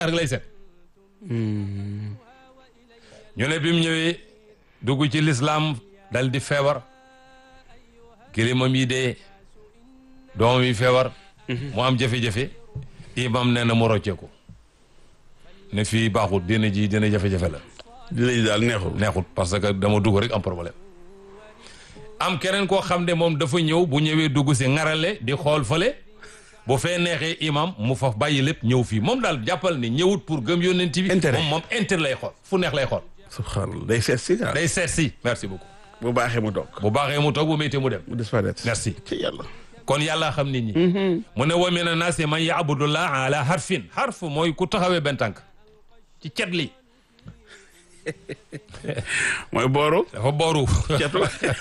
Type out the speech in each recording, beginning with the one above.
rek lay seet ñu ne bi mu ñëwee dugg ci lislaam dal di feebar kilimam yi dee doomam yi feebar mu am jafe-jafe imam nee na mu rocceeku ne fii baaxut dina ji dina jafe-jafe la dina ji daal neexul neexut parce que dama dugg rek am problème am keneen koo xam ne moom dafa ñëw bu ñëwee dugg si ngarale di xool fële bu fee neexee imam mu faf bàyyi lépp ñëw fii moom daal jàppal ni ñëwut pour gëm yónnent bi Intérêt. moom moom intérêt lay xool fu neex lay xool subhanallah day seet si quoi day seet si merci beaucoup bu baaxee mu toog bu baaxee mu toog bu méttee mu dem mu disparaître merci ci yàlla kon yàlla xam nit ñi mu ne wa mina naasi man yaabudullah ala harfin harf mooy ku taxawee benn tànk ci cet li mooy booru dafa booru cetu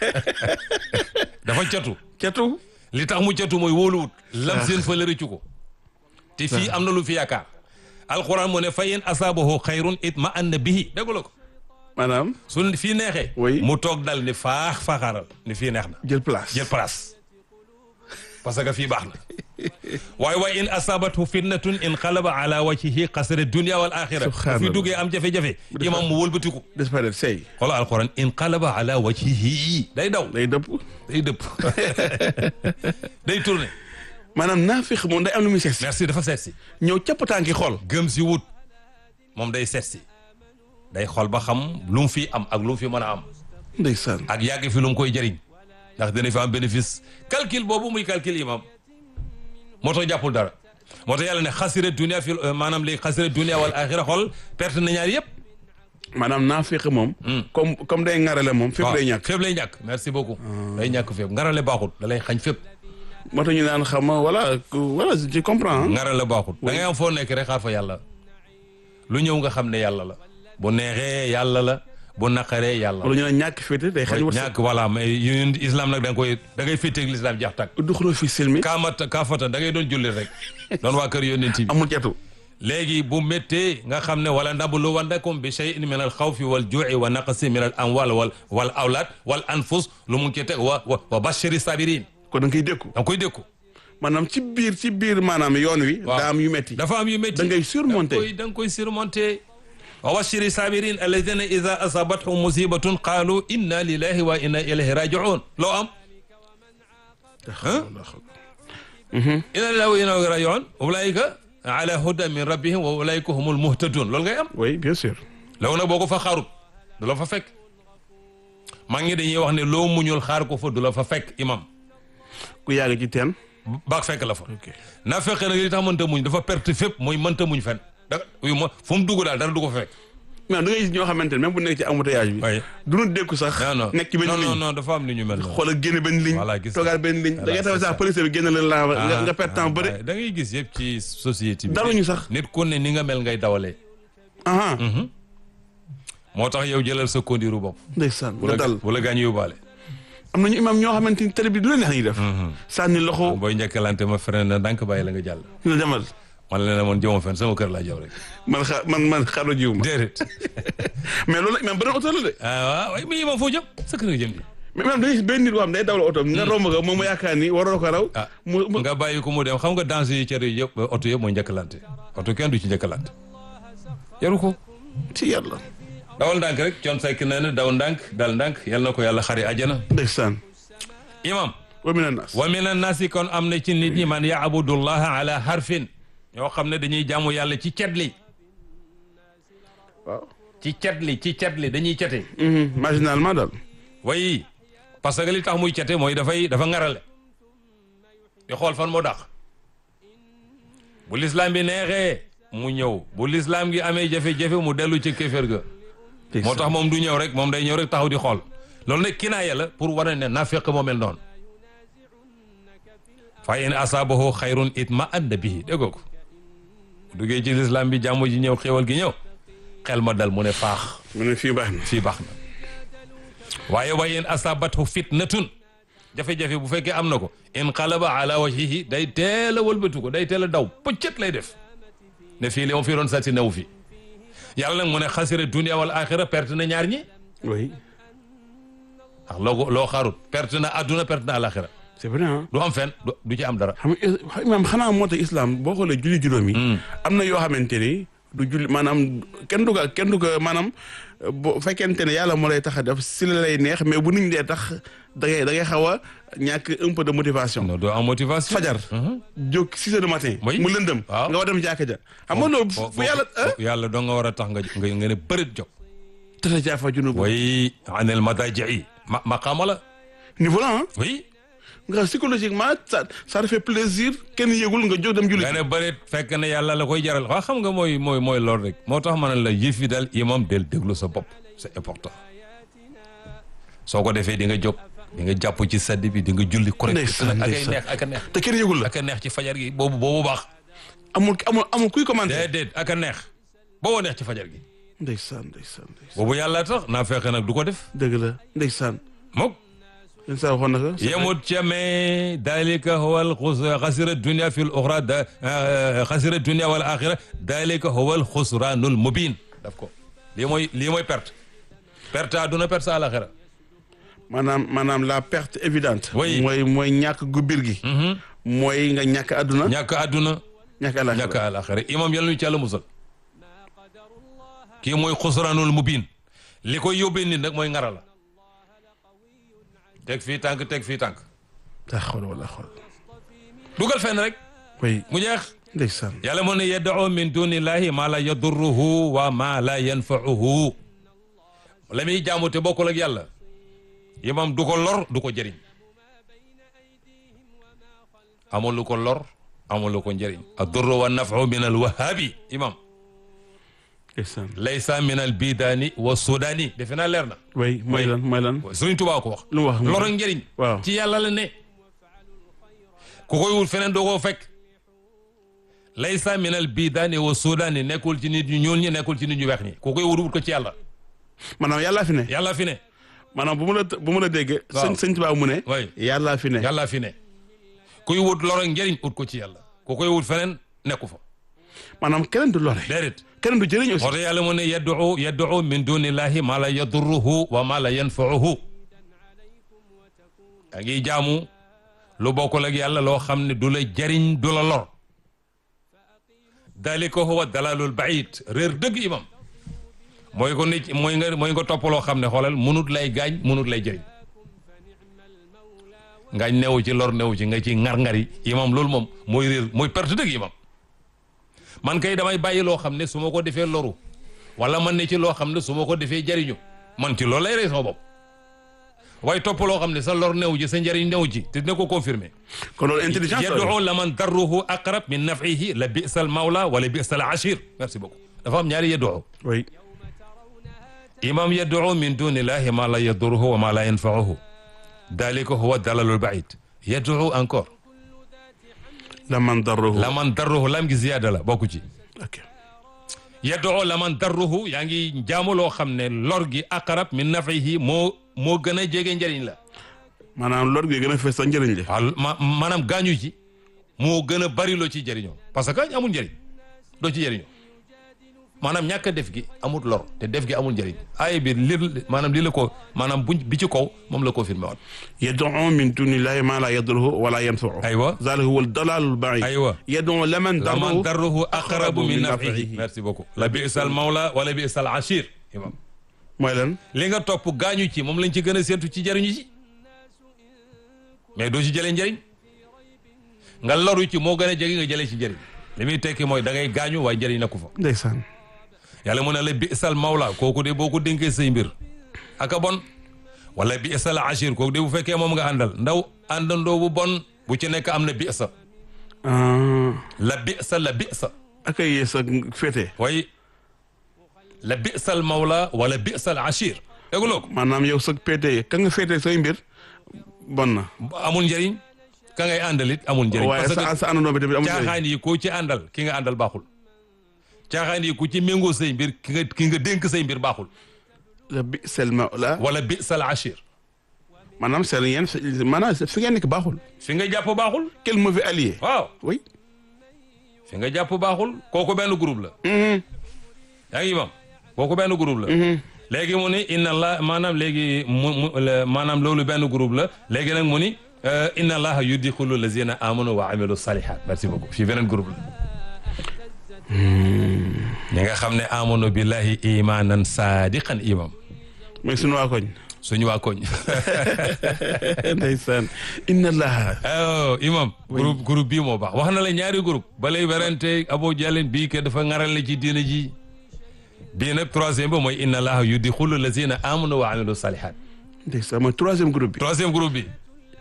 dafa catu cetu li tax mu catu mooy wóoluwut lam seen fa la rëccu ko te fii am na lu fi yaakaar alquran mu ne fa in asaabahu xayrun itma anna bihi déggu la ko maanaam su fii neexee Oui. mu toog dal ni faax faaxaaral ni fii neex na jël place jël place parce que fii baax na waaye waaye in asabatu fitnatun in qalaba ala wajhihi xasara dunia wal axira bu fi Subhanallah. duggee am jafe-jafe imam mu wëlbatiku disparaître sey xoolal alquran in qalaba ala wajhihi day daw day dëpp day dëpp day tourné maanaam naafiq moom day am lu muy seet si merci dafa seet si ñëw capp tànki xool gëm si wut moom day seet si day xool ba xam lu mu fi am ak lu mu fi mën a am ndeysaan ak yàgg fi lu mu koy jëriñ ndax dina fi am bénéfice calcul boobu muy calcul imam moo tax jàppul dara moo tax yàlla ne xasira dunia fi maanaam léegi xasira dunia wal axira xool perte na ñaar yëpp maanaam naafiq moom comme comme day ŋarale moom fépp day ñàkk fépp lay ñàkk merci beaucoup day ñàkk fépp ngarale baaxut da lay xañ fépp moo tax ñu naan xam nga voilà voilà je comprends ngarale baaxut da ngay am foo nekk rek xaar fa yàlla lu ñëw nga xam ne yàlla la bu neexee yàlla la bu naqaree yàlla wala ñu ne ñàkk féete day xañ wërsëg ñàkk voilà mais yéen islam nag da nga koy da ngay féeteeg l'islam jax tàkk duxuloo fi silmi kaamata kaafata da ngay doon jullit rek doon waa kër yónnent bi amul cetu léegi bu méttee nga xam ne wala nablu wannakum bi shay'in min al xawfi wal ju'i wa naqsi min al amwal wal wal awlad wal anfus lu mu ngi ci teg wa wa wa bashiri sabirin kon da nga koy dékku da nga koy dékku maanaam ci biir ci biir maanaam yoon wi Waaw. daa am yu metti dafa am yu métti da ngay surmonter. da nga koy da nga koy surmonter wa bashiri sabirin alladina ida asabathum musibatun qalu inna lillahi wa inna ilayhi raji'un loo am inna lillahi wa inna ilayhi raji'un ulaika ala huda min rabbihim wa ulaika humul muhtadun loolu ngay am oui bien sûr loolu nag boo ko fa xaarut du la fa fekk maa ngi dañuy wax ne loo muñul xaar ko fa du la fa fekk imam ku yàgg ci teen baag fekk la fa naa fekkee nag li tax mënta muñ dafa perte fépp mooy mënta muñ fen da uy ma fu mu dugg daal dara du ko fa fekk mais da ngay gis ñoo xamante ne même bu nekk ci embouteillage bi waaye du ñu dékku sax non non nekk ci benn non non ligne non dafa am ni ñu mel noonu xoolal génne benn ligne Voilà, gis toogaat benn ligne da ngay taw c'est sax ça. police bi génne la la nga nga perte temps bëri da ngay gis yëpp ci société bi daluñu sax nit ku ne ni nga mel ngay dawalee aha moo tax yow jëlal sa kondiru bopp ndeysaan bu nga la dal bu la gaañ yóbbaale am nañu imam ñoo xamante ni télé bi du la neex la ñuy def sànni loxo booy njëkkalante ma freiné na ndànk bàyyi la nga jàll ñu la demal man la ne man jëma fen sama kër laa jaw rek man xa man man xaru jiw ma déedéet mais loolu imam beneen oto la de ah waaw waaye mais imam foo jëm sa kër nga jëm di mais imam da ngay gis benn nit boo xam day dawal oto nga romb ko moom mu yaakaar ni waroo ko raw ah mu mu nga bàyyi ko mu dem xam nga danger yi cër yi yëpp oto yëpp mooy njëkkalante oto kenn du ci njëkkalante yaru ko ci yàlla dawal ndànk rek coon sekk nee na daw ndànk dal ndànk yal na ko yàlla xari ajana ndeysaan imam wa mina nas wa min annaasi kon am na ci nit ñi man yaabudullaha ala harfin ñoo xam ne dañuy jaamu yàlla ci cet li waaw ci cet li ci cet li dañuy cete marginalement daal way parce que li tax muy cete mooy dafay dafa ngarale di xool fan moo dàq bu lislaam bi neexee mu ñëw bu lislaam gi amee jafe-jafe mu dellu ci kéeféer ga moo tax moom du ñëw rek moom day ñëw rek taxaw di xool loolu nag kinaaya la pour wane ne nafiq moo mel noonu fa in asaabahu xayrun itma adda bihi déggoo ko duggee ci lislaam bi jàmm ji ñëw xéewal gi ñëw xel ma dal mu ne faax mu ne fii baax na fii baax na waaye wa in asabathu fitnatun jafe-jafe bu fekkee am na ko inqalaba ala wajhihi day teel a wëlbatu ko day teel a daw pëccët lay def ne fii li ma fi doon sàcc newu fi yàlla nag mu ne xasira dunia wal axira perte na ñaar ñi oui ndax loo ko loo xaarut perte na adduna perte na alaxira c'est vrai ah du am fen du du ci am dara xam nga imam xanaa moo tax islam boo xoolee julli juróom yi am na yoo xamante ni du julli maanaam kenn du ko kenn du ko maanaam bu fekkente ne yàlla moo lay tax a def si la lay neex mais bu nit ñi dee tax da ngay da ngay xaw a ñàkk un peu de motivation. non doo am motivation. fajar. jóg six heures du matin. Oui. mu lëndëm. Waaw. nga war dem jàkka ja. xam nga loolu fo- fu yàlla ah. fo- yàlla doo nga war a tax nga nga nga ne bërit jóg. tëdd jaafa junub. way anel madaji ma maqaama la niveau la ah. oui nga psychologiquement ça ça te fait plaisir kenn yëgul nga jóg dem julli. nga ne bërit fekk ne yàlla la koy jaral waa xam nga mooy mooy mooy lool rek moo tax ma ne la yëf yi daal imam del déglu sa bopp c'est important soo ko defee di nga jóg di nga jàpp ci sedd bi di nga julli correct Ndeysaan, ak ay ndeysaan. neex ak a neex te kenn yëgul la. ak a neex ci fajar gi boobu boobu baax amul amul amul kuy commenté. déedéet ak a neex boobu neex ci fajar gi ndeysaan ndeysaan ndeysaan. boobu yàlla tax naa fekk nag du ko def dëgg la ndeysaan. mook yéen saa waxoon na ko. yemut ca mais dalika huwa al xasira dunia fi l oxra da xasira dunia wal axira dalika huwa al xusranul mubin daf ko lii mooy lii mooy perte perte àdduna perte sa àlaxira maanaam maanaam la perte évidente. Oui. mooy mooy ñàkk gu biir gi. mooy nga ñàkk àdduna. ñàkk àdduna ñàkk àllaaxira. ñàkk àlaxira imam yàlla ñu ci yàlla musal kii mooy xusranul mubin li koy yóbbee nit nag mooy ngara la teg fii tànk teg fii tànk daa xool wala xool. dugal fenn rek oui mu jeex ndeysaan. yàlla moo ne yad'u min dunillahi ma la yadurruhu wa ma la yanfa'uhu la muy jaamu te bokkul ak yàlla imam du ko lor du ko jëriñ amul lu ko lor amul lu ko njëriñ ad-durru wa naf'u min al-wahhabi imam ndeysaan. laysa min al-bidani wa sudani defe naa leer na oui mooy lan mooy lan. Sëriñ Tuubaa ko wax lu mu wax lor ak njëriñ waaw. ci yàlla la ne ku koy wut feneen doo koo fekk laysa min al bidaani wa sudaani nekkul ci nit ñu ñuul ñi nekkul ci nit ñu weex ñi ku koy wut wut ko ci yàlla maanaam yàllaa fi ne. yàlla fi ne maanaam bu mu la bu mu la déggee. Waaw. sëñ sëñ Tuubaa mu ne. Oui. yàllaa fi ne. yàlla fi ne kuy wut lor ak njëriñ ut ko ci yàlla ku koy wut feneen nekku fa maanaam keneen du lore. déedéet keneen du jëriñ aussi. moo tax yàlla mu ne yad'u yad'u min dunillahi ma la yadurruhu wa ma la yanfa'uhu a ngi jaamu lu bokkul ak yàlla loo xam ne du la jariñ du la lor dalika huwa dalalul baid réer dëgg imam mooy ko nit mooy nga mooy nga topp loo xam ne xoolal munut lay gaañ munut lay jëriñ ngaañ newu ci lor newu ci nga ci ngar-ngari imam loolu moom mooy réer mooy perte dëgg imam man kay damay bàyyi loo xam ne su ma ko defee loru wala man ne ci loo xam ne su ma ko defee jariñu man ci loolu lay rey sama bopp waaye topp loo xam ne sa lor newu ci sa njariñ newu ci te dina ko confirmer kon loolu intelligence la. yad'u laman darruhu aqrab min naf'ihi la bi'sa al mawla wala bi'sa al ashir merci beaucoup dafa am ñaari yad'u oui. imam yad'u min dunillahi ma la yadurruhu wa ma la yanfa'uhu dalika huwa dalalul ba'id yad'u encore laman darruhu. laman darruhu lam gi ziyaada la bokku ci ok. yad'u laman darruhu yaa ngi jaamu loo xam ne lor gi aqrab min naf'ihi moo moo gën a jege njëriñ la maanaam lor gi gën a fees sa njëriñ li. waaw ma maanaam gaañu ci moo gën a bari loo ci jëriñoo parce que amul njëriñ doo ci jëriñoo maanaam ñàkk a def gi amul lor te def gi amul njëriñ ay bi li maanaam li la ko maanaam buñ bi ci kaw moom la confirmé waat yad'u min dunillahi ma la yadurruhu wala yanfa'uhu. aywa zalika huwa dalalul ba'id. aywa yad'u laman laman darruhu. darruhu aqrabu min naf'ihi merci beaucoup la bi'sal mawla wala bi'sal ashir imam mooy lan. li nga topp gaañu ci moom lañ ci gën a séentu ci jëriñu ci mais doo ci jëlee njëriñ nga loru ci moo gën a jege nga jëlee ci njëriñ li muy tekki mooy da ngay gaañu waaye njëriñ nekku fa ndeysaan. yàlla mu ne la bi'sal mawla kooku de boo ko dénkee say mbir aka bon wala bi'sal ashir kooku de bu fekkee moom nga àndal ndaw àndandoo bu bon bu ci nekk am na bi'sa ah. la bi'sa la bi'sa ak ay yées ak féete. way la bi'sal mawla wala bi'sal ashir dégguloo ko maanaam yow sa péete ka nga féete say mbir bon na. amul njëriñ ka ngay àndal it amul njëriñ waaye parce que sa sa àndandoo bi tamit amul njëriñ. caaxaan yi ku ci àndal ki nga àndal baaxul caaxaan yi ku ci méngoo say mbir ki nga ki nga dénk say mbir baaxul la bi selma la. wala bi sal ashir maanaam seen yéen maanaam fi ngeen nekk baaxul. fi nga jàpp baaxul quel mauvais allié. waaw oui. fi nga jàpp baaxul kooku benn groupe la Mhm. yaa ngi imam kooku benn groupe la léegi mu ni inna allah maanaam léegi mu mu la- maanaam loolu benn groupe la léegi nag mu ni euh, inna allaha yudxulu lazina amanu wa amilu salihat merci beaucoup fii beneen groupe la ñi nga xam ne amanu billahi imanan sadiqan imam mooy sunu waa koñ suñu waa koñ ndeysaan inna allaha oh imam groupe groupe bii moo baax wax na la ñaari groupe balay werante abo jàllen bii ke dafa ngarale ci diina ji bii nag troisième ba mooy inna allaha yudxulu lazina amanu wa amilu salihat ndeysaan mooy troisième groupe bi troisième groupe bi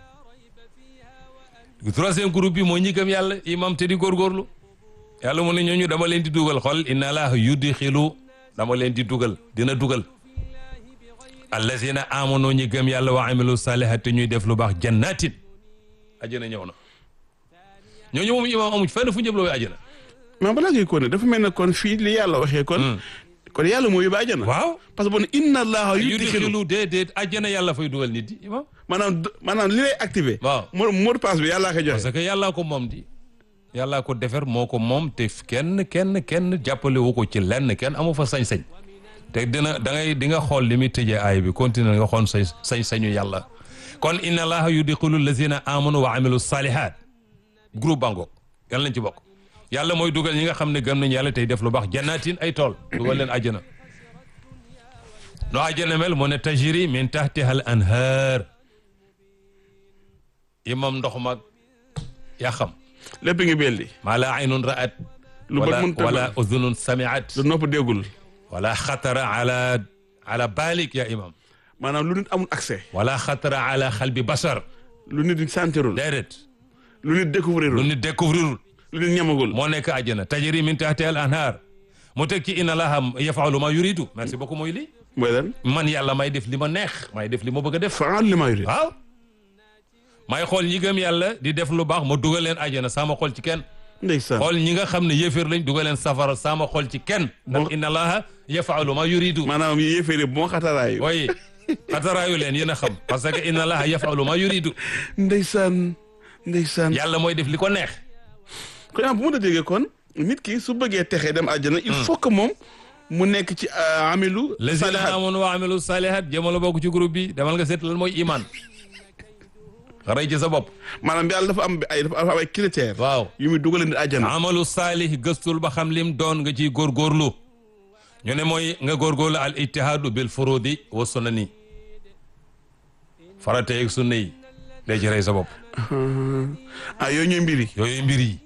troisième groupe bi mooy ñi gëm yàlla imam te di góorgóorlu yàlla mu ne ñooñu dama leen di dugal xool inna allaha yudxilu dama leen di dugal dina dugal allazina amanu ñi gëm yàlla wa amilu salihat te ñuy def lu baax jannatin ajjana ñëw na ñooñu moom imam amuñ fenn fu njëb la way ajjana mais balaa ngay ko ne dafa mel ne kon fii li yàlla waxee kon kon yàlla moo yóbbu àjjana waaw parce que bon inna allaha yudxilu yudxilu déedéet ajjana yàlla fay dugal nit di imam maanaam maanaam li lay activé waaw mo mot de passe bi yàllaa ko joxe parce que yàllaa ko moom di yàllaa ko defer moo ko moom te kenn kenn kenn jàppale wu ko ci lenn kenn amu fa sañ-sañ te dina da ngay di nga xool li muy tëjee aay bi continuer nga xool sañ sañ-sañu yàlla kon inna allaha yudxilu lazina amanu wa amilu salihat groupe bangoog yàlla nañ ci bokk yàlla mooy dugal ñi nga xam ne gëm nañ yàlla tey def lu baax jannatin ay tool dugal leen àjjana no àjjana mel mu ne tajri min tahtiha al anhar imam ndox mag yaa xam lépp ngi belli maa la aynun ra'at lu bët wala mënta wala udhunun sami'at lu nopp déggul wala xatara ala ala balik ya imam maanaam lu nit amul accès wala xatara ala xalbi basar lu nit sentirul déedéet lu nit lu découvrirul nit découvrirul lu nit ñamagul moo nekk àjjana tajri min tahtiha al anhar mu teg ci inna allaha yafalu ma yuridu merci beaucoup mooy lii mooy lan man yàlla may def li ma neex may def li ma bëgg a def faal li maa yurid waaw may xool ñi gëm yàlla di def lu baax ma dugal leen àjjana sama xool ci kenn ndeysaan xool ñi nga xam ne yéeféer lañ dugal leen safara sama xool ci kenn ndax inna allaha yafalu ma yuridu maanaam yéeféeri bon xataraayu way xataraayu leen yéen a xam parce que inna allaha yafalu ma yuridu ndeysaan ndeysaan yàlla mooy def li ko neex kon yaa bu mën a déggee kon nit ki su bëggee texee dem àjjana il faut que moom mu nekk ci euh, amilu lazina salihat amanu wa amilu salihat jëmala bokk ci groupe bi demal nga seet lan mooy iman xaray ci sa bopp maanaam yàlla dafa am ay dafa am ay critères waaw yu muy dugal nit àjjana amalu saalih gëstul ba xam lim doon nga ciy góorgóorlu ñu ne mooy nga góorgóorlu al ijtihaadu bil furudi wa sunani farate yeeg sunna yi day ci rey sa bopp ah yooyu ñooy mbiri yooyu mbir yi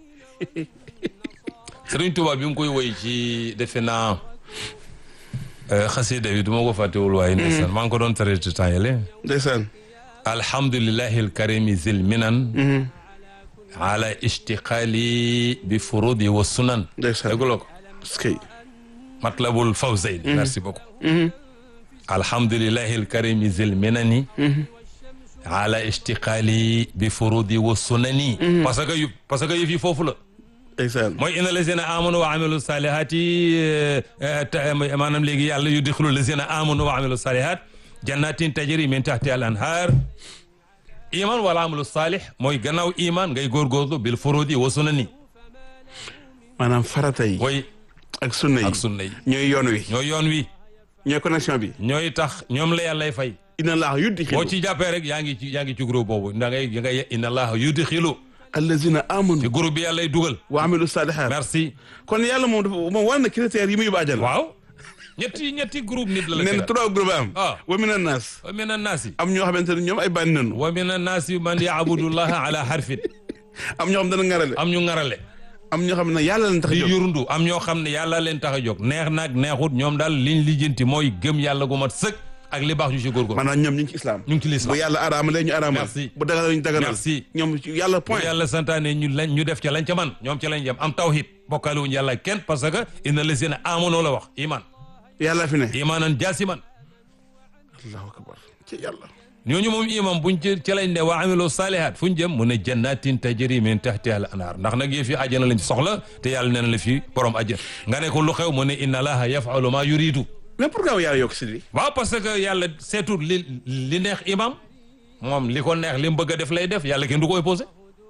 Sëriñ Tuubaa bi mu koy woy ci defe naa xasida bi du ma ko fàttewul waaye ndeysaan maa ngi ko doon traité temps yële ndeysaan alhamdulillahi alkarimi zil minan ala ishtiqali bi furudi wa sunan ndeysaan dégguloo ko skay matlabul fawzayni merci beaucoup alhamdulillahi alkarimi zil minani ala ishtiqali bi furudi wa sunani parce que yu parce que yëf yi foofu la ndeysaan mooy inna lazina amanu wa amilu salihati maanaam léegi yàlla yudxilu lazina amanu wa amilu salihat jannatin tajri min tahti al anhar iman wala amalu salih mooy gannaaw iman ngay góorgóorlu bil furudi wa sunani maanaam farata yi way ak sunna yi ak sunna yi ñooy yoon wi ñooy yoon wi ñooy connexion bi ñooy tax ñoom la yàllay fay inna allaha yudxilu boo ci jàppee rek yaa ngi ci yaa ngi ci groupe boobu da ngay da ngay inna allaha yudxilu allazina ci amanu groupe bi yàllay dugal wa amilu salihat merci kon yàlla moom dafa moom war na critères yi muy yóbbu àjjana waaw ñetti ñetti groupe nit la la nee na tegal trois groupes am Ah. wa mina naas wa min annaasi am ñoo xamante ne ñoom ay bànni nanu wa min annaasi man yaabudullaha ala harfin am ñoo xam dana ngarale am ñu ngarale am ñoo xam ne yàlla leen tax a di jóg yurundu am ñoo xam ne yàlla leen tax a jóg neex naag neexut ñoom daal liñ lijjanti mooy gëm yàlla gu mat sëkk ak li baax ñu ci góorgóor maanaam ñoom ñu ngi ci islam ñu ngi ci bu lislaam yàlla araamalee ñu araamal Merci. bu daganal ñu daganal Merci. ñoom ci yàlla bu point yàlla santaane ñu lañ ñu def ca lañ ca man ñoom ca lañ jëm am tawhid bokkaale wuñu yàlla kenn parce que inna lazina amanu la wax iman yàlla fi ne imanan jaasiman allahu akbar ci yàlla ñooñu moom imam buñ ci ci lañ ne wa amilu salihat fu ñu jëm mu ne jannatin tajri min tahtiha al anhar ndax nag yëf yi àjjana lañ soxla te yàlla nee na la fi borom àjjana nga ne ko lu xew mu ne inna allaha yafalu ma yuridu mais pourquoi yàlla yokk si li waaw parce que yàlla seetul li li neex imam moom li ko neex li mu bëgg a def lay def yàlla kenn du ko opposé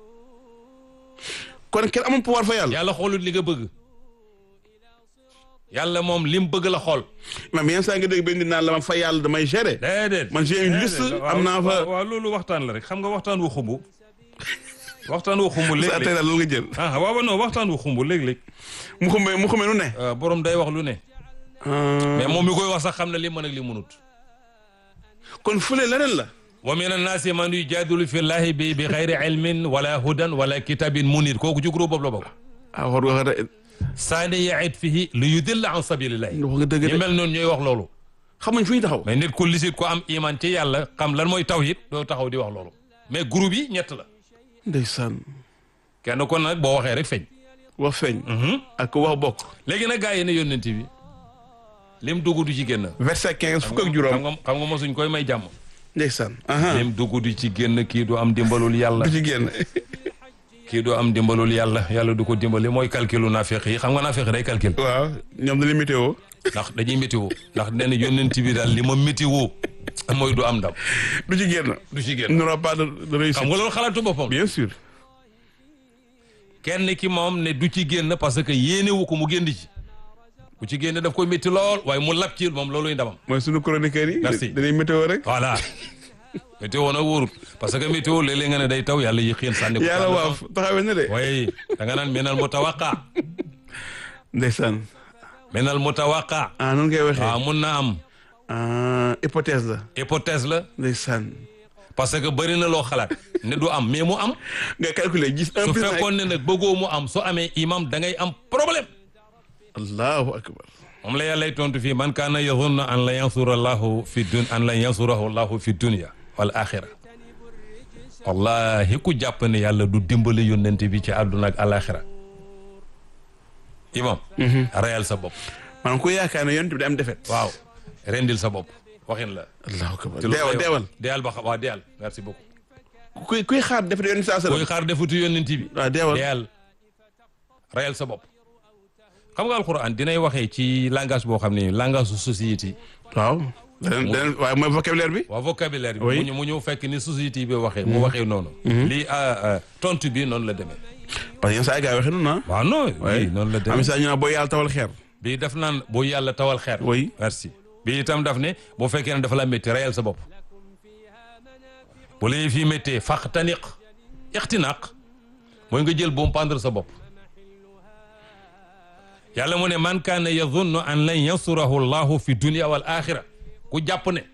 kon kenn amul pouvoir fa yàlla yàlla xoolut li nga bëgg yàlla moom li mu bëgg la xool même yenn saa nga dégg benn nit naan la ma fa yàlla damay gérer déedéet man j'ai une liste déedéet. am naa fa waaw waaw loolu waxtaan la rek xam nga waxtaan wu xumbu waxtaan wu xumb sa tey léeg-léeg daal loolu nga jël ah waaw non waxtaan wu xumb léeg-léeg mu xumbe mu xumbe nu ne euh, borom day wax lu ne mais moom mi koy wax sax xam na li mën ak li mënut kon fële leneen la wa min annaasi man yujaadilu fi llahi bi bi xayri ilmin wala hudan wala kitabin munir kooku ci groupe boobu la bokk ah war nga wax saani yaid fihi li yudilla an sabilillahi wax nga dëgg ñu de mel noonu ñooy wax loolu xamuñ fu ñu taxaw mais nit ku lisit ko am iman ci yàlla xam lan mooy tawhid doo taxaw di wax loolu mais groupe yi ñett la ndeysaan kenn kon nag boo waxee rek feeñ wax feeñ ak wax bokk léegi nag gars yi ne yónnent bi lim dugg du ci génn verset quinze fukk ak xam juróom nga xam nga mosuñ koy may jàmm ndeysaan aha lim dugg du ci génn kii du am dimbalul yàlla du ci génn kii du am dimbalul yàlla yàlla du ko dimbali mooy calculu naafeq yi xam nga naafeq day calcul waaw ñoom dañuy météo ndax dañuy météo ndax nee na yónnent bi daal li ma météo mooy du am ndam du ci génn du ci il génn n'aura pas de de xam réussite nga loolu xalaatu boppam bien sûr kenn ki moom ne du ci génn parce que yéenewu ko mu génn ci bu ci génn daf koy métti lool waaye mu lab ci moom looluy ndamam mooy sunu chroniqueurs yi Merci. dañuy météo rek voilà météo nag wóorut parce que météo léeg-léeg nga ne day taw yàlla yi xiin sànni ko yàlla waaw taxawee na de waaye da nga naan minal mutawaqa ndeysaan minal mutawaqa ah noonu ngay waxee waaw mun na am ah hypothèse la hypothèse la ndeysaan parce que bëri na loo xalaat ne du am mais mu am nga calculer gis un su plus un fekkoon ne nag bëggoo mu am su amee imam da ngay am problème allahu akbar moom la yàllay tontu fii man kaana yazunnu an la yansura allahu fi dun an la yansurahu allahu fi dunya wal axira wallahi ku jàpp ne yàlla du dimbali yónnent bi ci àdduna ak alaxira imam reyal sa bopp maanaam ku yaakaar ne yonent bi da am defet waaw rendil sa bopp waxin la allahu akbar te loolu deewal lay wax. deewal deewal ba xam waaw deewal merci beaucoup kuy kuy xaar defet yonent saa koy sallam xaar defutu yónnent bi waaw deewal deewal reyal sa bopp xam nga alquran dinay waxee ci langage boo xam ne langage su société waaw deneen deneen waaye mooy vocabulaire bi waa vocabulaire bi Oui. mu ñu mu ñëw fekk ni société bi waxee mu waxee noonu lii ah, ah, tontu bi noonu la demee parce que yenn saa yi gars yi waxee noonu ah waaw non oui noonu la am demee saa ñu naan boo yàlla tawal xeer bii daf naan boo yàlla tawal xeer Oui. merci bii itam daf ne boo fekkee ne dafa la métti reyal sa bopp bu la fii méttee faqtaniq ixtinaq mooy nga jël boom pendre sa bopp yàlla mu ne man kaana yazunnu an lan yansurahu llahu fi dunia wal axira ku jàpp ne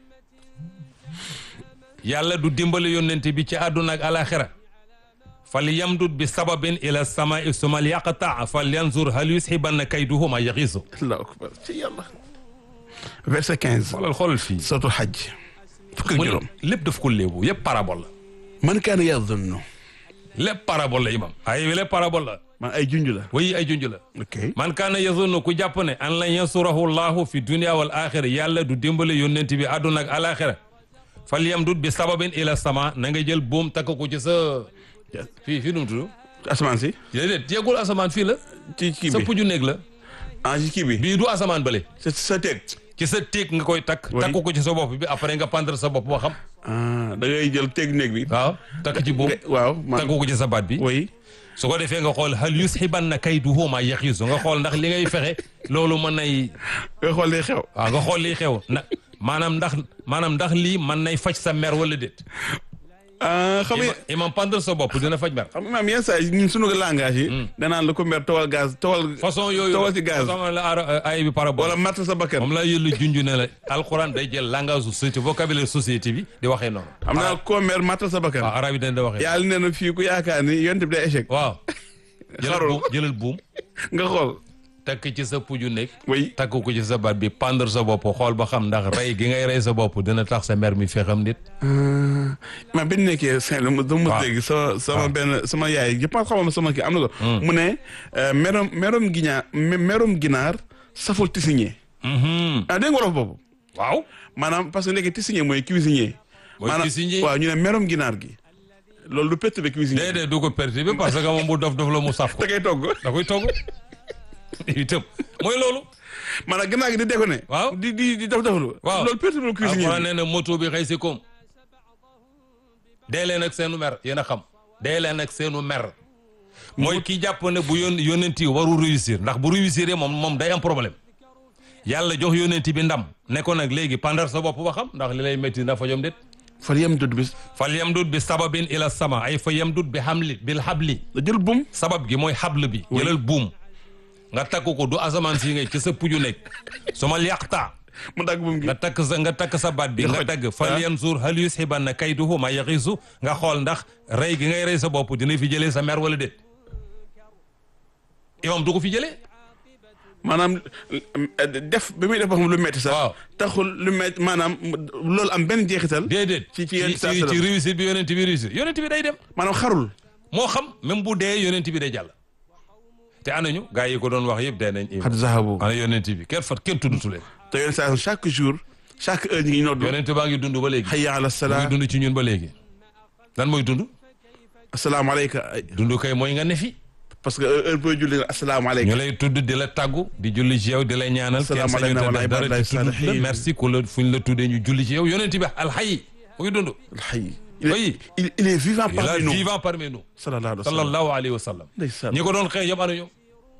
yàlla du dimbali yónnent bi ci àdduna ak alaxira fal yamdud bi sababin ila samai sumal yaqtaa fal yanzur hal yusxibanna kayduhu ma yaxiisu allahu akbar ci yàlla verset quinze xoolal xoolal fii suratul xajj fukk ak mu ne juróom lépp daf ko léebu yëpp parabole la man kaana yazunnu lépp parabole la imam ay wi lépp parabole la man ay junj la wayi ay junj la ok man kaana yazunnu ku jàpp ne an lan yansurahu llahu fi dunia wal axira yàlla du dimbali yónnent bi àdduna ak alaxira fal yamdud bi sababin ila sama na nga jël buum takk ko ci sa fii fii nu mu tudd asamaan si déedéet yeggul asamaan fii la ci kii sa bi puju néeg la ah ci kii bi bii du asamaan bële sa sa teeg ci sa téeg nga koy takk Oui. takk ko ci sa bopp bi après nga pendre sa bopp boo xam ah da ngay jël teeg néeg bi waaw takk ci buum nga- waaw man takk ko ci sa baat bi oui su ko defee nga xool hal yusxibanna kayduhu ma yaxiisu nga xool ndax li ngay fexe loolu mën nay nga xool li xew waaw nga xool lii xew na maanaam ndax maanaam ndax lii mën nay faj sa mer wala déet ah xam nga ima imam pendre sa bopp dina faj mer xam nga maam yenn saa yi ñun sunu langage yi danaan la ko mer tawal gaz tawal façon yooyu tawal ci gaz façon la ara- ay bi parabole wala matt sa bakkan moom la yëllu junju ne la alquran day jël langage société vocabulaire société bi di waxee noonu xam naa koo mer matt sa bakkan waaw arab yi dañ da waxee yàlla nee na fii ku yaakaar ni yonent bi day échec waaw jëlal Xarul. buum jëlal buum nga xool takk ci sa puju nekk oui takk ko ci sa baat bi pendre sa bopp xool ba xam ndax rey gi ngay rey sa bopp dina tax sa mer mi fexam nit ma benn nekkee Saint dama dama waaw. dégg sama sama benn sama yaay je pense xamama sama kii am na ko mu ne euh, merom merom ginaar merom ginaar saful tisinier Mhm. ah dégg nga wolof boobu waaw maanaam parce que léegi tisinier mooy cuisinier Mooy maanaam cuisinier. waaw ñu ne merom ginaar gi loolu du perturber cuisinier déedéet du ko perturber parce que moom bu dof dof la mu saf ko da koy togg da koy togg itam mooy loolu maanaam ginaar gi di déconné Waaw. di di di daf daflu waaw loolu perturber cuisinier alxuraan bi nee na moto bi xëy si koom dee leen ak seenu mer yéen a xam dee leen ak seenu mer mooy kii jàpp ne bu yón yónent yi warul réussir ndax bu réussir moom moom day am problème yàlla jox yónent bi ndam ne ko nag léegi pandar sa bopp ba xam ndax li lay métti na fajom déet fal yamdud bi fal yamdud bi sababin ila sama ay fa yamdud bi hamli bil habli da jël bum sabab gi mooy xabl bi jëlal buum nga takk ko du asamaan si ngay ci sa puju nekk su ma yàqta mu dagg bum gi nga takk sa nga takk sa baat bi Nga nga xoj. dagg fal yanzur hal yushibanna kayduhu ma yaxisu nga xool ndax rey gi ngay rey sa bopp dina fi jëlee sa mer wala déet imam du ko fi jëlee maanaam def bi muy def ba xam lu metti sax Waaw. taxul lu metti maanaam loolu am benn jeexital déedéet ci ci ci yenn saa ci salaam. ci réussite bi yonent bi réussir yonent bi day dem maanaam xarul moo xam même bu dee yonent bi day jàll te anañu gaa yi ko doon wax yëpp dee nañ imam xat zahabu ana yonent bi kenn fat kenn tuddutu leen te yenn saa chaque jour chaque heure ñu ngi noddu yonent baa ngi dund ba léegi hayya ala mu salaa ngi dund ci ñun ba léegi lan mooy dund asalaamaaleyka dund kay mooy nga ne fi parce que heure booy julli asalaamaaleyka ñu lay tudd di la tàggu di julli ci yow di la ñaanal kenn Salaamu sañu alayna te wa def dara ibadillahi ci tudd la salihin. merci ku la fu ñu la tuddee ñu julli ci yow yonent bi alxayi mu ngi dund alxay il Oui. est il il est vivant il est parmi nous vivant parmi nous sallallahu alayhi wa sallam sallallahu alayhi wa sallam ndeysaan ñi ko doon xëy yëpp ana ñoom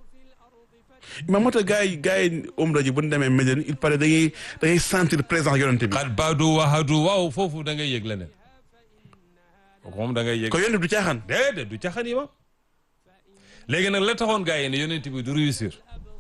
mais moo tax gars yi gars yi umra ji bu ñu demee Médine il paraît da ngay da ngay sentir présence yonente bi xat baadu wahadu waaw foofu da ngay yëg leneen kooku moom da ngay yëg ko yonente bi du caaxaan déedéet du caxan yi ma léegi nag la taxoon gars yi ne yonent bi du réussir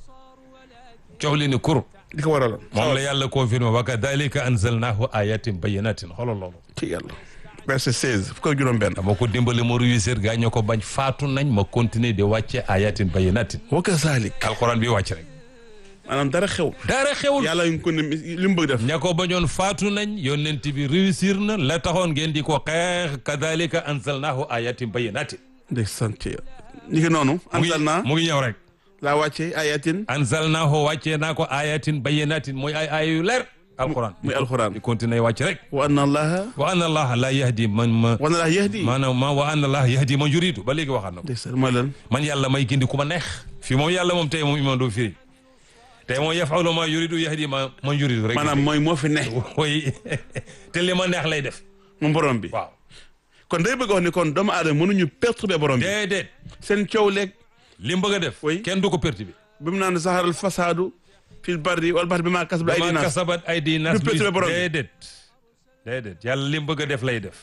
coow li ni kur di ko waraloon moom la yàlla confirmé wa kadalika anzalnahu ayatin bayinatin xoolal loolu ci yàlla verset 16 fukk ak juróom benn dama ko dimbali ma réussir gaa ñoo ko bañ faatu nañ ma continuer di wàcce ayatin bayinatin wa kazalik alxuraan bi wàcc rek maanaam dara xew dara xewul yàlla ngi ko ne li mu bëgg def ña ko bañoon faatu nañ yonent bi réussir na la taxoon ngeen di ko xeex kadalika anzalnahu ayatin bayinatin ndeysaan ci ñi ngi noonu mu ngi anzal naa mu ngi ñëw rek laa wàcce ayatin anzalnahu wàccee naa ko ayatin bayinatin mooy ay ay yu leer alxuraan muy alxuraan di continuer wàcc rek wa anna allaha wa anna allaha la yahdi man ma wa anna allaha yahdi maanaam ma wa anna allaha yahdi man yuridu ba léegi waxaat na ko ndeysaan mooy lan man yàlla may gindi ku ma neex fii moom yàlla moom tey moom imaam doo firi tey moom yafalu ma yuridu yahdi ma man yuridu rek maanaam mooy moo fi ne woy te li ma neex lay def moom borom bi waaw kon day bëgg wax ni kon doomu aadama mënuñu perturber borom bi déedéet seen coow leeg li mu bëgg a def Oui. kenn du ko perti bi bi mu naan saharal fasaadu fil barri wal bahri bi maa kasab ay ma dinaas kasabat ay di nas Du perturber borom bi. déedéet déedéet yàlla li mu bëgg a def lay def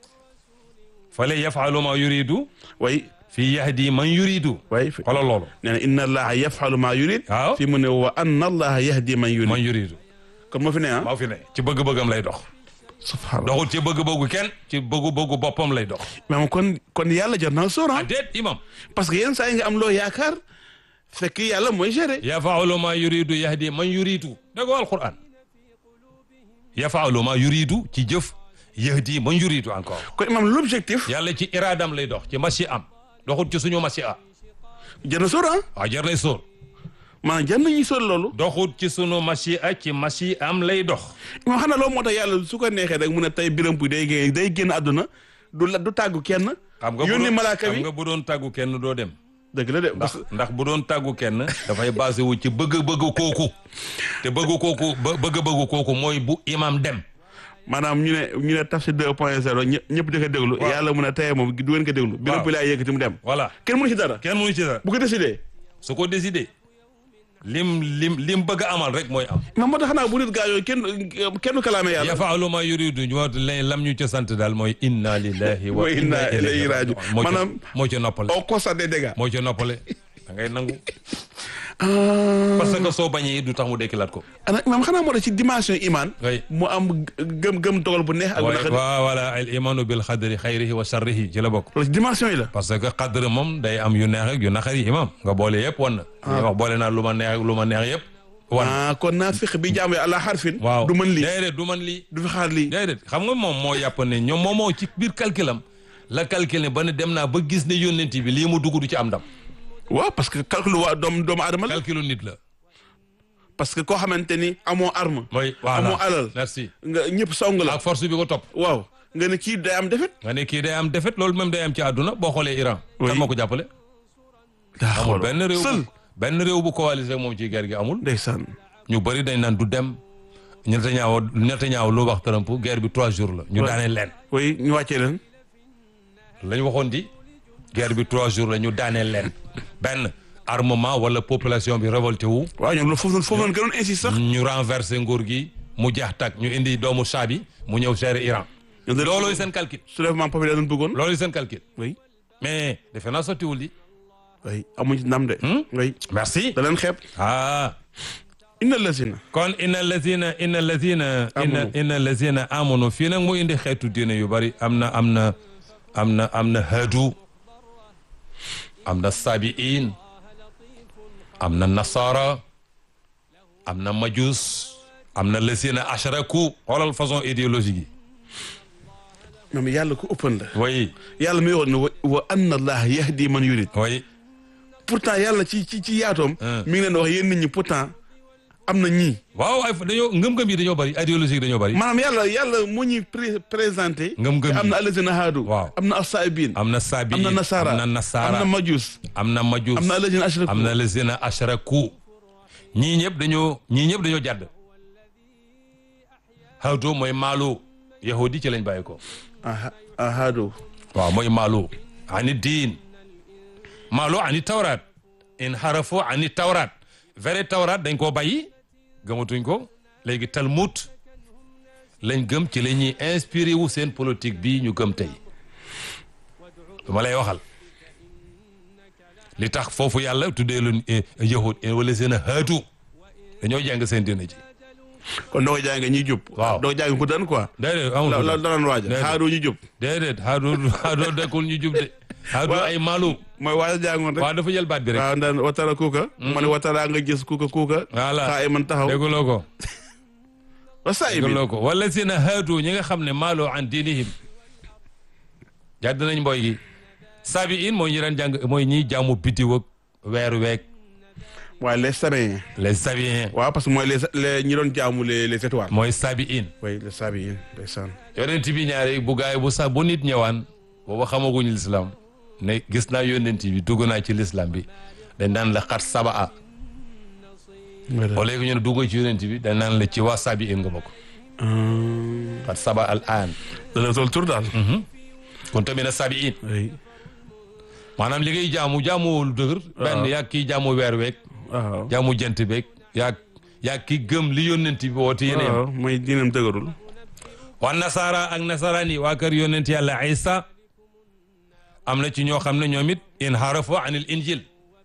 fale yafalu ma yuridu way fii yahdi man yuridu way xoolal loolu nee na inna allaha yafalu maa yurid waaw fi mu ne wa anna allaha yahdi man yurid man yuridu kon moo fi ne ah maa fi ne ci bëgg-bëggam lay dox subhanallah doxul ci bëgg-bëggu kenn ci bëggu-bëggu boppam lay dox mais kon kon yàlla jar naa sóor ah ah déet imam parce que yenn saa yi nga am loo yaakaar fekk yàlla mooy gérer yafaalu ma yuridu yahdi man yuridu dégg nga alquran yafaalu ma yuridu ci jëf yahdi man yuridu encore kon imam l'objectif yàlla ci iraadam lay dox ci machi am doxul ci suñu machi a jar na sóor ah waaw jar nay sóor maanaam jar nañuy sóor loolu doxul ci sunu machi a ci machi am lay dox imam xanaa loolu moo tax yàlla su ko neexee rek mu ne tey biram bu day génn day génn àdduna du la du tàggu kenn xam nga bu yónni doon- malaaka xam bi nga bu doon tàggu kenn doo dem dëgg la de ndax ndax bu doon tàggu kenn dafay basé wu ci bëgg-bëgg kooku te bëgg kooku bë- bëgg-bëgg kooku mooy bu imam dem maanaam ñu ne ñu ne tafsir 2 point 0 ñëpp ñëpp di ko déglu Waaw. yàlla mu ne tey moom du ngeen ko déglu biram bu laay yëkkati mu dem voilà kenn mënu ci dara kenn mënu ci dara bu ko décidé su ko décidé lim lim lim bëgg a amal rek mooy am mais moo tax xanaa bu nit gaa yooyu kenn kenn kalaame yàlla yafaalu ma yuridu ñu wax la- lam ñu ca sant daal mooy inna lillahi wa Wa inna inna ilayhi ilayhi raji'un. raji'un moo ca Maanaam- moo ca noppale au constat des dégâts moo ca noppale da ngay nangu ah parce que soo bañee du tax mu dekkilaat ko ana imam xanaa moo tax ci dimension iman oui mu am gëm gëm dogal bu neex ak bu waaye naqari waaw voilà al imanu bil xadri xayrihi wa sharrihi ci la bokk loolu ci dimension yi la parce que xadr moom day am yu neex ak yu naqari imam nga boole yëpp wan na li wax boole naa lu ma neex ak lu ma neex yëpp wan ah kon naa fiq bi jaamu àla xarfin waaw du mën lii déedéet du man lii du fi xaar lii déedéet xam nga moom moo yàpp ne ñoom moom moo ci biir calculam la calculé ba ne dem naa ba gis ne yónnent bi lii mu dugg du ci am ndam waaw parce que calcul waa doom doomu aadama la calculu nit la parce que koo xamante ni amoo arme mooy voilà amoo alal merci nga ñëpp song la ak force bi ko topp waaw nga ne kii day am defet nga ne kii day am défaite loolu même day am ci àdduna boo xoolee Iran Oui. kan moo ko jàppale amul benn réew bu benn réew bu coalisé ak moom ci guerre gi amul ndeysaan ñu bëri dañ naan du dem Netanyahu Netanyahu lu wax Trump guerre bi trois jours la ñu Ouais. daaneel leen oui ñu wàccee leen lañ waxoon di guerre bi trois jours la ñu daaneel leen benn armement wala population bi révolté wu waaw ñoom loolu foofu noonu foofu noonu gënoon insiste sax ñu renversé nguur gi mu jeex tak ñu indi doomu saa bi mu ñëw gérer Iran ñoom dañoo- loolooy seen calcul soulèvement populaire lañ bëggoon. loolooy seen calcul oui mais defe naa sottiwul di oui amuñ ci ndam de. Hmm? oui merci da leen xeeb. ah inna lazina. kon inna lazina inna lazina inna Amanu. inna lazina amanu fii nag mu indi xeetu diine yu bari am na am na am na am na hadu am na sabiin am na nasara am na majus am na lazina ashraku xoolal façon idéologique yi moom yàlla ku ëppan la. oui yàlla mi wax ne wa wa anna allah yahdi man yurid. oui pourtant yàlla ci ci ci yaatoom. Hmm. mi ngi leen di wax yéen nit ñi pourtant am na ñii. waaw ay dañoo ngëm-ngëm yi dañoo bari idéologique dañoo bari maanaam yàlla yàlla moo ñuy pré présenté. Ngëm-ngëm te am yi. na allazina haadu. Waaw. am na asaabiin. am na sabiin am na nasara am na nasara am na majus. am na majus am na allazina ashraku. am na lazina ashraku ñii ñëpp dañoo ñii ñëpp dañoo jàdd hawdo mooy maalu yahudi ci lañ bàyyi ko aha ahaadu. waaw mooy maalu ani diin maalu ani tawraat in harafo ani tawraat vrai tawraat dañ koo bàyyi gëmatuñ ko léegi talmud lañ gëm ci la ñuy inspiré wu seen politique bii ñu gëm tey dama lay waxal li tax foofu yàlla tuddee lu yahud wala seen a haatu dañoo jàng seen dina ci kon doo jàng ñuy jub. Waaw. doo jàng ku daan quoi. déedéet amul la ko la def. daan waaja. Déedéet. haadu ñu jub. déedéet haadu haadu dekkul ñu jub de haadu Waaw. ay maalu mooy waaja jàngoon rek. waaw dafa jël baat bi rek waaw ndaan watara kuuka. ma ne watara nga gis kuuka kuuka. Voilà. xaa ay man taxaw. dégguloo ko wa saa yi dégguloo ko wala seen a haatu ñi nga xam ne maaloo an diinihim jàdd nañ mboy gi sabi in mooy ñi daan jàng mooy ñiy jaamu biddiw ak weeru week waaye les sabiens. les sabiens waaw parce que mooy les les ñi doon jaamu les les étoiles. mooy sabi in oui les sabiens ndeysaan. yonent bi ñaari bu gaay bu sa bu nit ñëwaan booba xamaguñu lislaam ne gis naa yonent bi dugg naa ci lislaam bi dañ naan la xat saba a au lieu que ñu ne dugg ci yonent bi dañ naan la ci waa sabi in nga bokk xat saba al aan dana sol tur daal. kon tamit na sabi in oui. maanaam li ngay jaamu jaamu lu dëgër benn yaa kii jaamu weer week waaw. jaamu jant beeg yaa yaa ki gëm li yonent bi woote yéen yem waaw mooy diinam dëgërul. waa nasaara ak nasaraan yi waa kër yonent yàlla Isa am na ci ñoo xam ne ñoom it in harafu anil injil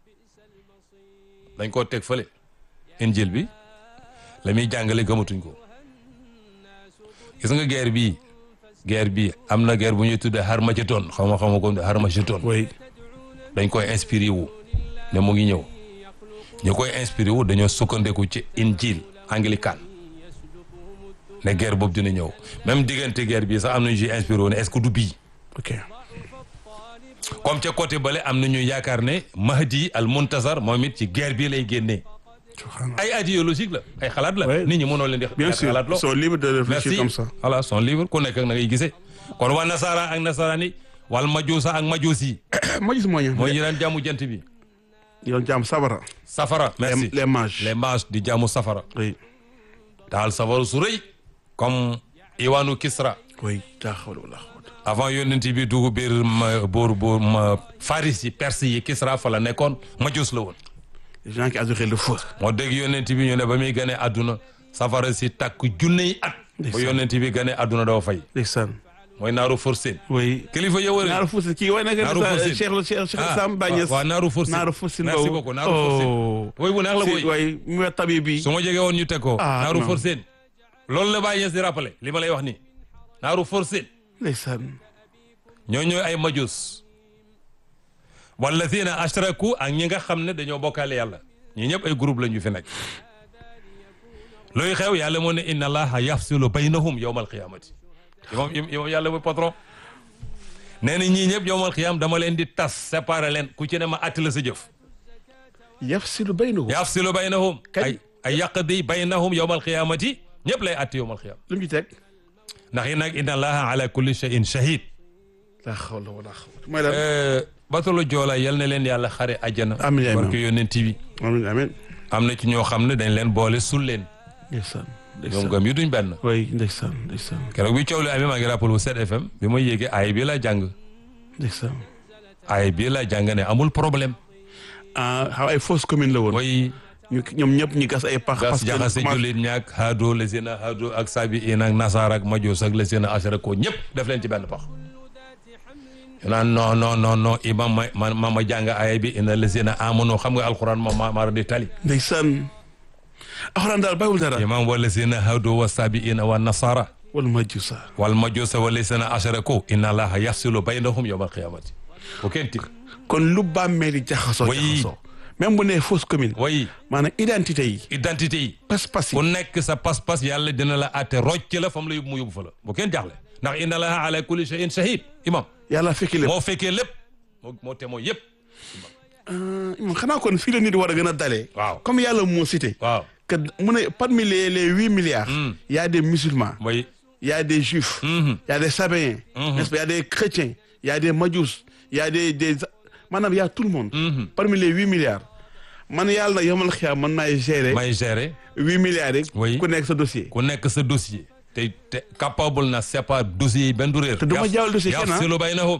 dañ koo teg fële injil bi la muy jàngale gëmatuñ ko gis nga guerre bii guerre bii am na guerre bu ñuy tuddee Harmagedon xaw ma xaw ma ko Harmagedon oui. dañ koy inspiré wu ne mu ngi ñëw ñu koy inspiré wu dañoo sukkandiku ci injil anglican ne guerre boobu dina ñëw même diggante guerre bii sax am nañu ci inspiré wu ne est-ce que du bii ok. comme ca côté bale am na ñu yaakaar ne Mahdi al Muntazar moom it ci guerre bii lay génnee subhanallah. ay idéologique la ay xalaat la Ouais. nit ñi mënoo leen di bien sûr xalaat loo ils sont libres de réfléchir merci comme ça. voilà sont libres ku nekk ak na ngay gisee kon waa nasara ak nasarani wal majuusa ak majuus yi ma gis mooy. mooy ñi daan jaamu jant bi ñu doon jaam sabara. safara merci les les mages. les mages di jaamu safara oui. daal safara su rëy comme iwaanu Kisra oui. daa xawla wala xawla. avant yonent bi dugg biir ma boor boor ma Faris yi Perse yi Kisra fa la nekkoon majuus la woon les gens qui adoraient le feu. moo dégg yonent bi ñu ne ba muy gane àdduna safara si takk junney at ba Ndeysaan. yonent bi gane àdduna doo fay ndeysaan. mooy naaru forcé oui. kilifa ya wër naaru fuusin kii way na nga Naaru Fuusin. Cheikh Cheikh Cheikh ah Sam Bañes. waaw naaru forcé naaru fuusin merci boobu. beaucoup naaru forcé oh. woy bu neex la si boy way mu wax tabi bi. su ma jege woon ñu teg ko Ah, naaru non. forcé loolu la bàyyi di rappelé li ma lay wax nii naaru forcé ndeysaan. ñoo ñooy ay majus walladina ashraku ak ñi nga xam ne dañoo bokkaale yàlla ñi ñëpp ay groupe la ñu fi nekk luy xew yàlla moo ne inna allaha yafsilu baynahum yawma alqiyamati imam imam yàlla mooy patron nee na ñii ñëpp yawma alqiyam dama leen di tas séparer leen ku ci ne ma atti la sa jëf yafsilu baynahu. yafsilu baynahum Kañ? ay ay yaqdi baynahum yawma alqiyamati ñëpp lay atti yawma alqiyam lu mu ci teg. ndax yi nag inna allaha ala kulli shay'in shahid laa xawla wala xawla. mooy lan. batalo joola yal na leen yàlla xare àjjana Amiin, amiin. barke yonent bi amiin amiin. am na ci ñoo xam ne dañ leen boole sul leen ndeysaan. ñoom ndeysaan. gëm yi duñ benn oui ndeysaan ndeysaan. keroog bi coow li amee maa ngi rappel bu 7 FM bi ma yéegee ay bi laa jàng ndeysaan. ay bi laa jàng ne amul problème ah xaw ay fausse commune la woon. mooy ñu ñoom ñëpp ñu gas ay pax gas parce que jaxase commencé- jullit ñaak haado la seen a haado ak sabi in ak nasaar ak majoos ak la seen a ashara ko ñëpp def leen ci benn pax ñu naan non non non non imam ma ma ma ma jàng aaya bi ina la seen a amono xam nga alquran ma ma mara di tali ndeysaan alxuraan daal bàyyiwul dara imam wala seen a haado wa sabi ina wa nasara wala majusa wal majuusa wala seen a ashara ko inna allaha yafsilu baynahum yawma alqiyamati bu kenn tig kon lu bàmmeel yi jaxasoo Oui. jaxasoo même bu nee fausse commune way maanaam identité yi identité yi pas-pas ku yi nekk sa pas-pas yàlla dina la àtte rocc la fam la yóbbu mu yóbbu fa la bu kenn jaaxle ndax inna allaha ala kulli shay'in shahid imam yàlla fekki lépp moo fekkee lépp moo moo te moo yëpp moom xanaa kon fii la nit war a gën a dalee waaw comme yàlla moo cité waaw que mu ne parmi les les huit milliards Mm. y a des musulmans mooy y a des juifs Mhm. y a des sabéens Mhm. n'est-ce pas y a des chrétiens y a des majus y a des des maanaam y a tout le monde Mhm. parmi les huit milliards man yàlla na yomal xiyaam man maay gérer may gérer huit milliards yi Oui. ku nekk sa dossier ku nekk sa dossier te te capable na sépare dossier yi benn du réer Te du ma jaawal dossier kenn, ah. yafsilu baynahum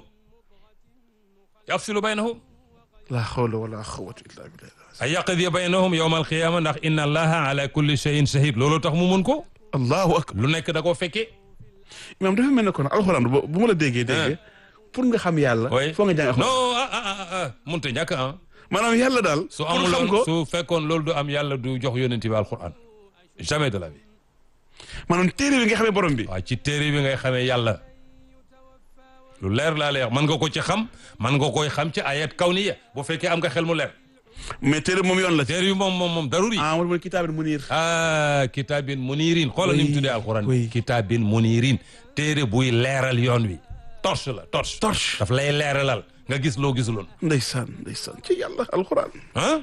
yafsilu baynahum la hawla wala quwwata illa billah ay yaqdi baynahum yawma alqiyama ndax inna allaha ala kulli shay'in shahid loolu tax mu mun ko allahu akbar lu nekk da koo fekkee imaam dafa mel ne kon alxuraan bu bu ma la déggee dégg pour nga xam yàlla oui foo nga jàng alxuraan non ah ah ah ah munta ñàkk ah maanaam yàlla daal su pour xam amuloon ko su fekkoon loolu du am yàlla du jox yonent bi alquran jamais de la vie maanaam téere bi nga xamee borom bi waaw ci téere bi ngay xamee yàlla lu leer laa lay wax mën nga ko ci xam mën nga koy xam ci ayat kawniya bu fekkee am nga xel mu leer mais téere moom yoon la ci téere bi moom moom moom daruri ah wala mooy kitaabin muniir ah kitaabin munirin xoolal ni mu Oui, tuddee alquran oui. kitaabin munirin téere buy leeral yoon wi torche la torche torche daf lay leeralal nga gis loo gisuloon ndeysaan ndeysaan ci yàlla alxuraan ah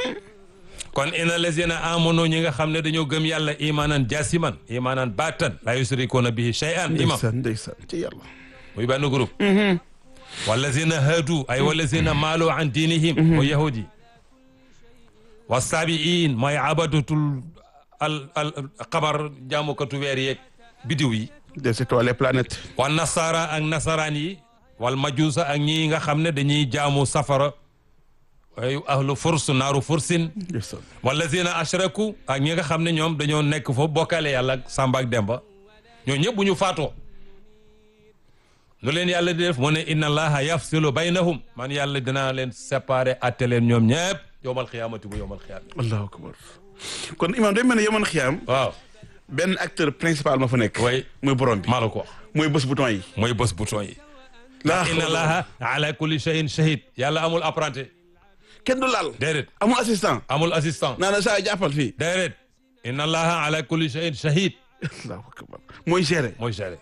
kon ina lazina amanu ñi nga xam ne dañoo gëm yàlla imanan jasiman imanan batan la yusrikuuna bihi shay'an imam ndeysaan ndeysaan ci yàlla muy benn groupe wallazina hadu ay wallazina maalu an dinihim wa yahudi wa sabiin mooy abadatul al al xabar jaamukatu weer yeeg bidiw yi des étoiles les planètes wa nasara ak nasaraan yi wal majuusa ak ñi nga xam ne dañuy jaamu safara ay ahlu furs naaru fursin ndeysaan wallazina ashraku ak ñi nga xam ne ñoom dañoo nekk foofu bokkaale yàlla ak Samba ak Demba ñoo ñëpp bu ñu faatoo nu leen yàlla di def mu ne inna allaha yafsilu baynahum man yàlla dinaa leen séparer atte leen ñoom ñëpp yowmal xiyaamati bu yowmal xiyaam allahu akbar kon imaam day mel ne yoman xiyaam waaw benn acteur principal ma fa nekk way muy borom bi maa la ko wax mooy bés bouton yi mooy bés bouton yi laa inna allaha ala kulli shay'in shahid yàlla amul apprenti kenn du laal déedéet amul assistant amul assistant naa na saa jàppal fii déedéet inna allaha ala kulli shay'in shahid allahu akbar mooy gérer mooy géré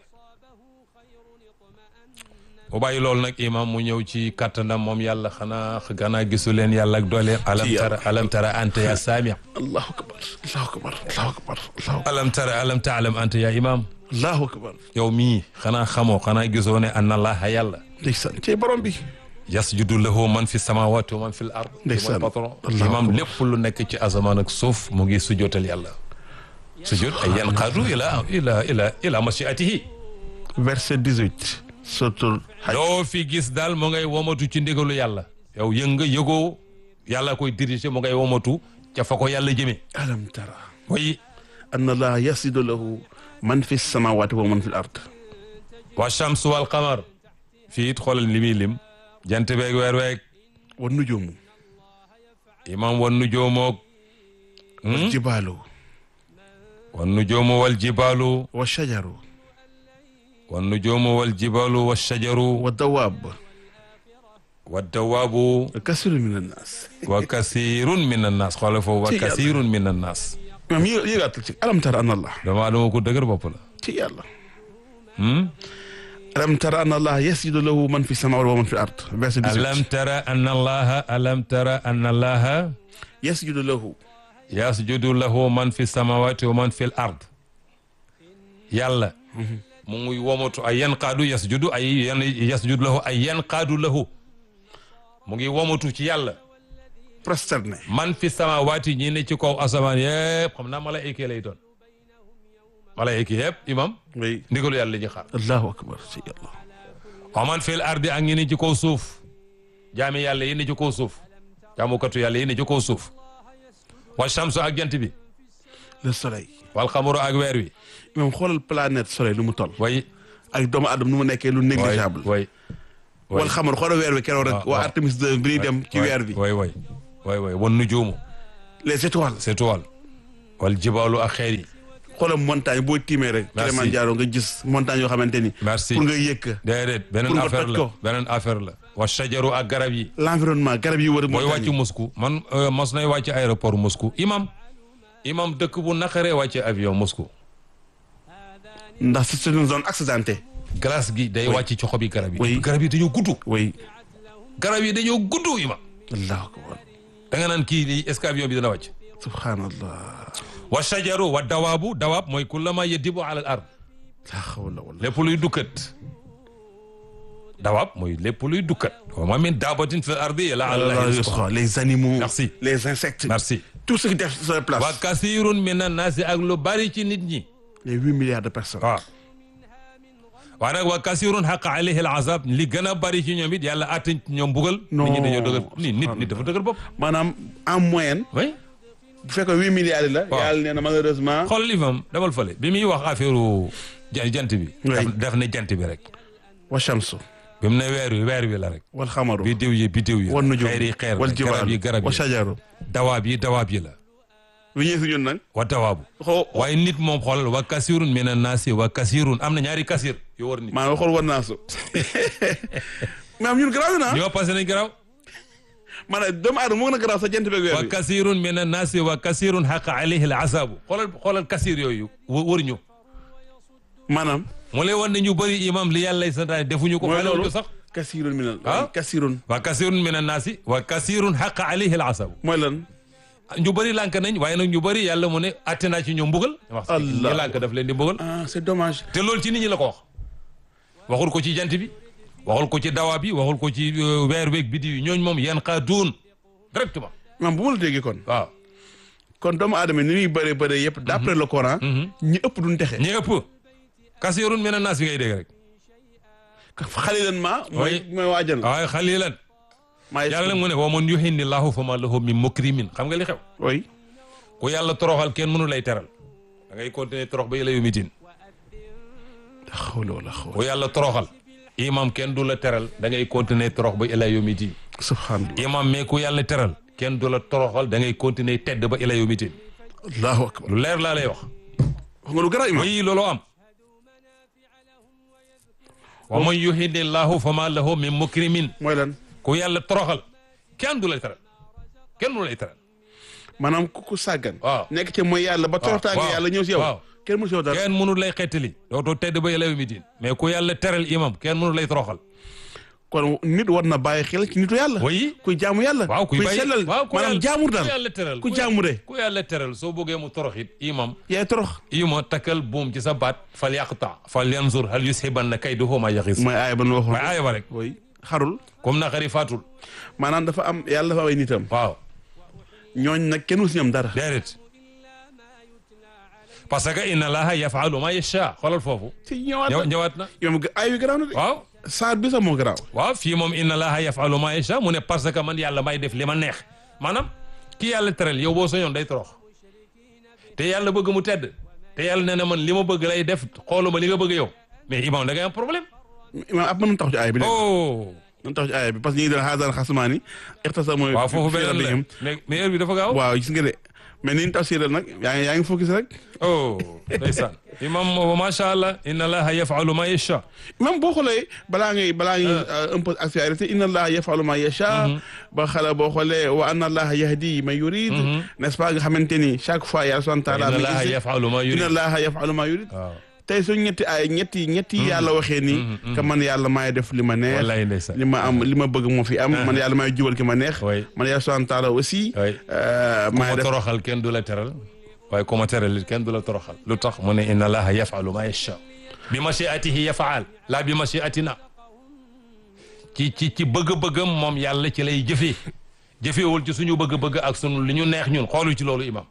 bu bàyyi loolu nag imam mu ñëw ci kattanam moom yàlla xanaa xanaa gisu leen yàlla ak dooleem alam Ci tara yàlla. alam tara anta ya saami allahu akbar allahu akbar allahu akbar allahu akbar alam tara alam taalam anta ya imam allahu akbar yow mii xanaa xamoo xanaa gisoo ne anna allaha yàlla ndeysaan ci borom bi yasjudu lahu man fi samawati wa man fi l ard Ndeysaan. mooy patron Allahu imam akbar. lépp lu nekk ci asamaan ak suuf mu ngi sujootal yàlla sujud ay yanqaadu ila ila ila ila mashiatihi verset 18 surtout loo fi gis daal mu ngay womatu ci ndigalu yàlla yow yënga yëgoo yàlla koy diriger mu ngay womatu ca fa ko yàlla jëmee alam tara way anna allaha yasjudu lahu man fi samawati wa man fi l ard wa shamsu wal qamar fii it xoolal li muy lim jant beeg weer weeg wa nujumu imam wan nujoomoog wal jibaalu wan nujoomu wal jibaalu wa shajaru wan nujoomu wal jibaalu wa shajaru wa dawaab wa dawaabu wa kasiru min annas wa kasirun min annaas xoolal foofu wa Ci yàlla. kasirun min annaas maam yë yëgaatal ci alam tara anna allah dama dama ko dëgër bopp la ci yàlla hmm? alam tara anna allah yasjudu lahu man fi samawati wa man fi l ard verset 18 alam tara anna allaha alam tara anna allaha yasjudu lahu yasjudu lahu man fi samawati wa man fi l ard yàlla mu ngi womatu ay yanqaadu yasjudu ay yan yasjudu lahu ay yanqaadu lahu mu ngi womatu ci yàlla prosterné man fi samawati ñi ne ci kaw asamaan yëpp xam naa malaayika lay doon malaayika yëpp imam oui ndigalu yàlla la ñuy xaar allahu akbar ci yàlla wa man fi l ardi ak ñi ne ci kaw suuf jaami yàlla yi ne ci kaw suuf jaamukatu yàlla yi ne ci kaw suuf wa shamsu ak jant bi le soleil wal xamaru ak weer wi imam xoolal planète soleil nu mu toll way ak doomu aadama nu mu nekkee lu négligeable way wal xamar xoolal weer wi keroog rek waaw, waa waaw. Artemis 2 bi ñuy dem ci weer bi way way way way wan nujuumu les étoiles c'est toile wal jibaalu ak xeer yi xoolal montagne boo tiimee rek Merci. Kilimanjaro nga gis montagne yoo xamante ni merci pour nga yëkk déedéet beneen Pour nga affaire toj la ko. beneen affaire la wa shajaru ak garab yi l'environnement garab yi wër booy montagne wàcc Moscou man euh, mos nay wàcc aéroport Moscou imam imam dëkk bu naqaree wàcce avion Moscou ndax c'est une zone accidentée glace gi day wàcc ci xobi garab yi Oui. garab yi dañoo gudd oui garab yi dañoo gudd imam allahu akbar da nga naan kii lii est-ce que avion bi dana wàcc subhanallah wa shajaru wa dawaabu dawaab mooy kullama yadibu ala al ard la hawla wala lépp luy dukkat dawaab mooy lépp luy dukkat wa ma min daabatin fi l ardi illa ala allahi rizquha les animaux Merci. les insectes merci tout ce qui def sur la place wa kasirun min annaasi ak lu bari ci nit ñi les huit milliards de personnes waaw waaye nag wa kasirun xaqa alayhi al azab li gën a bari ci ñoom it yàlla attañ ci ñoom bugal nit ñi dañoo dëgër ni nit nit dafa dëgër bopp maanaam en moyenne oui bu fekkee huit milliards yi la Waaw. yàlla nee na malheureusement xool li fam demal fële bi muy wax affaire ja- jant bi Oui. daf daf ne jant bi rek wa shamsu bi mu ne weer wi weer wi la rek wal xamaru biddiw yi biddiw yi wan nujum xeer yi xeer wal la garab yi jibaalu garab wa yi shajaru dawaab yi dawaab yi la bu ñëwee si ñun nag wa dawaabu xoo waaye nit moom xoolal wa kasirun min annaasi wa kasirun am na ñaari kasir yu war nit maanaam xool war naa su maanaam ñun garaaw na ñoo passé nañ garaaw maanaam doomu aadama moo gën a garaaw sa jant beeg weer wa bi kasirun min annaasi wa kasirun xaqa alayhi al azabu xoolal xoolal kasir yooyu wë- wër ñu maanaam mu lay wan ne ñu bëri imam li yàlla santaane defuñu ko mooy xale wuñ loolu ko sax kasirun minal Ah. kasirun wa kasirun min annaasi wa kasirun xaqa alayhi al azabu mooy lan ñu bëri lànk nañ waaye nag ñu bëri yàlla mu ne atte naa ci ñoom mbugal wax Allah. ñi lànk daf leen di mbugal ah c'est dommage te loolu ci nit ñi la ko wax waxul ko ci jant bi waxul ko ci dawa bi waxul ko ci euh, weer weeg biddi yi ñooñ moom yan xaa duun directement maanaam bu ma la déggee kon waaw kon doomu aadama ni muy bëree bëree yëpp d'après le Coran ñi ëpp duñ texe ñi ëpp kasirun mina naas bi ngay dégg rek xalilan ma mooy Oui. mooy waajal waaye xalilan maa yàlla nag mu ne wa man yuhinni llahu fa ma lahu min mukrimin xam nga li xew oui ku yàlla toroxal kenn mënu lay teral da ngay continuer torox ba ila yu mitin xawla wala xawla ku yàlla toroxal imam kenn du la teral da ngay continuer torox ba ila yu mitin subhanallah imam mais ku yàlla teral kenn du la toroxal da ngay continuer tedd ba ila yu mitin allahu akbar lu leer laa lay wax wax nga lu garaaw imam oui looloo am wa man yuhinni llahu fa ma lahu min mukrimin mooy lan ku yàlla toroxal kenn du lay teral kenn du lay teral maanaam ku ku sàggan waaw. nekk ci mooy yàlla ba toroxtaange waaw. yàlla ñëw si yow waaw. kenn mënu si yow dara kenn mënu lay xettali dootoo tedd ba ila yu mitin mais ku yàlla teral imam kenn mënu lay toroxal kon nit war na bàyyi xel ci nitu yàlla oui kuy jaamu yàlla waaw kuy bàyyi sellal waaw ku maanaam yàlla- jaamur ku daal yàlla teral ku jaamu de ku yàlla teral soo bëggee mu toroxit imam yaay torox ima takkal buum ci sa baat fal yaqta fal yanzur hal yushibanna kayduhu ma yaxis mooy aaya ba nu waxoon waaye aaya ba rek oui xarul comme naqari faatul maanaam dafa am yàlla dafa am ay nitam waaw ñooñ nag kenn mus ñoom dara déedéet parce que inna allaha yafalu ma yasha xoolal foofu si ñëwaat ñëw na ñëwaat na yow aay wi garaaw na de waaw saar bi sax moo garaaw waaw fii moom inna allaha yafalu ma yasha mu ne parce que man yàlla may def li ma neex maanaam ki yàlla teral yow boo soñoon day torox te yàlla bëgg mu tedd te yàlla nee na man li ma bëgg lay def xooluma li nga bëgg yow mais imam da ngay am problème imaam ab mën tax ci aaya bi de oh mën tax ci aaya bi parce que ñu ngi doon xaasaan xasmaani ixtasamu waaw foofu fi beneen la rabbihim mais mais heure bi dafa gaaw waaw gis nga de mais ni ñu tafsiral nag yaa ngi yaa ngi focus rek oh ndeysaan imam macha allah inna allaha yafalu ma yasha même boo xoolee balaa ngay balaa ngay un peu actualité inna allaha yafalu ma yasha ba xala boo xoolee wa anna allaha yahdi man yurid n'est-ce pas nga xamante ni chaque fois yàlla subhanahu wa taala inna mi allaha ngi yafalu ma inna yurid allaha yafalu ma yurid waaw tey suñ ñetti ay ñetti ñetti yàlla waxee ni que man yàlla maay def li ma neex wallahi ndeysaan li ma am li ma bëgg moo fi am man yàlla maay jubal ki ma neex Oui. man yàlla subhanahu wa taala aussi Oui. euh, ku maay ma def toroxal kenn du la teral waaye ku ma teral it kenn du la toroxal lu tax mu ne inna allaha yafalu ma yasha bi machiatihi yafaal la bi machiatina ci ci ci bëgg-bëggam moom yàlla ci lay jëfee jëfeewul ci suñu bëgg-bëgg ak sunu li ñu neex ñun xoolu ci loolu imam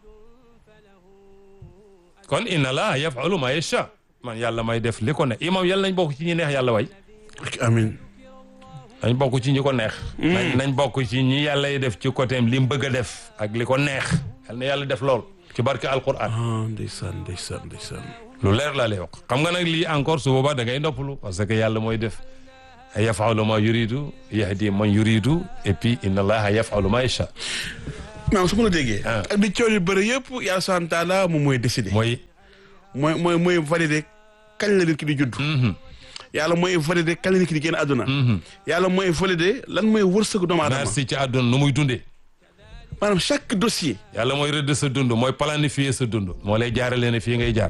kon inna allaha yafalu ma yasha man yàlla may def li ko neex imam yàlla nañ bokk ci ñi neex yàlla way amin nañ bokk ci ñi ko neex nañ nañ bokk ci ñi yàlla yi def ci côté li mu bëgg a def ak li ko neex yal na yàlla def lool ci barke alquran ah ndeysaan ndeysaan ndeysaan lu leer laa lay wax xam nga nag lii encore su boobaa da ngay noppalu parce que yàlla mooy def yafalu ma yuridu yahdi man yuridu et puis inna allaha yafalu ma yasha maanaam su ma la déggee Ah. ak di coow yu bëri yëpp yàlla subhanahu wa taala moom mooy décider mooy mooy mooy mooy valider kañ la nit ki di judd yàlla mooy valider kañ la nit ki di génn àdduna yàlla mooy valider lan mooy wërsëgu doomu aadama merci ci àdduna nu muy dundee maanaam chaque dossier yàlla mooy rëdd sa dund mooy planifier sa dund moo lay jaarale ne fii ngay jaar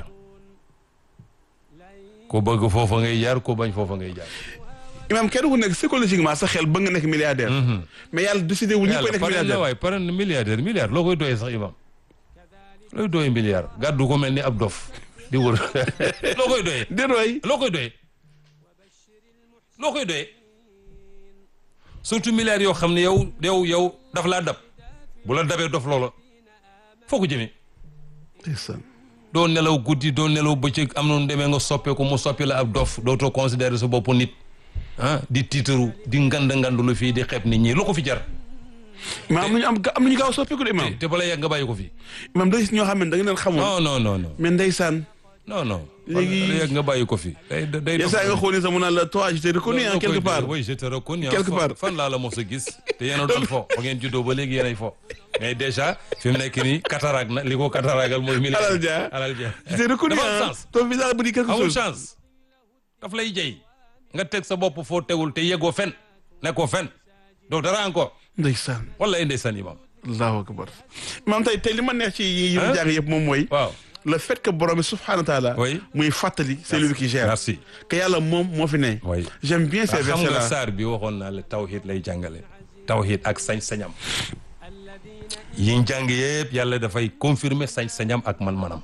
ko bëgg foofa ngay jaar ko bañ foofa ngay jaar imam kenn ku nekk psychologiquement sa xel bëgg nga nekk milliardaire mais yàlla décidé wul ñu koy yàlla nekk pare na milliardaire waaye pare na milliardaire milliard loo koy doyee sax imam looy doyee milliard gàddu ko mel ni ab dof di wër loo koy doyee déet waay loo koy doyee loo koy doyee surtout milliards yoo xam ne yow yow yow daf laa dab bu la dabee dof loola foo ko jëmee ndeysaan doo nelaw guddi doo nelaw bëccëg am na nu demee nga soppeeku mu soppi la ab dof dootoo considérer sa bopp nit ah di tiitaru di ngand ngand lu fii di xeeb nit ñi lu ko fi jar mais am nañu am am nañu gaaw soppeeku de imam te bala yàgg nga bàyyi ko fi imam day gis ñoo xam ne da nga leen xamul non non non non mais ndeysaan non non Léegi- bala yàgg nga bàyyi ko fi day day yenn saa yi nga xool ni sax mu naan la toi je t'ai reconnu hein, quelque part oui je te reconnais Quelque fan- part. fan laa la mos a gis te yéen a doon fo fa ngeen juddoo ba léegi yéen ay fo mais déjà fi mu nekk nii cataracte na li ko cataractal mooy milliard Alal ja. alal ja je t'ai reconnu dafa am hein. chance ton visage me dit quelque amul chose chance daf lay jey nga teg sa bopp foo tegul te yeggoo fen nekkoo fen donc dara encore ndeysaan wala ndeysaan imam allahu akbar imam tey tey li ma neex ci yi yi Hein? jàng yëpp moom mooy waaw le fait que borom bi subhanahu wa taala Oui. muy fàttali c'est lui qui gère merci que yàlla moom moo fi ne Oui. j'aime bien ces xam versets nga là saar bi waxoon naa la tawhid lay jàngale tawhid ak sañ-sañam yi jàng yëpp yàlla dafay confirmer sañ-sañam ak man-manam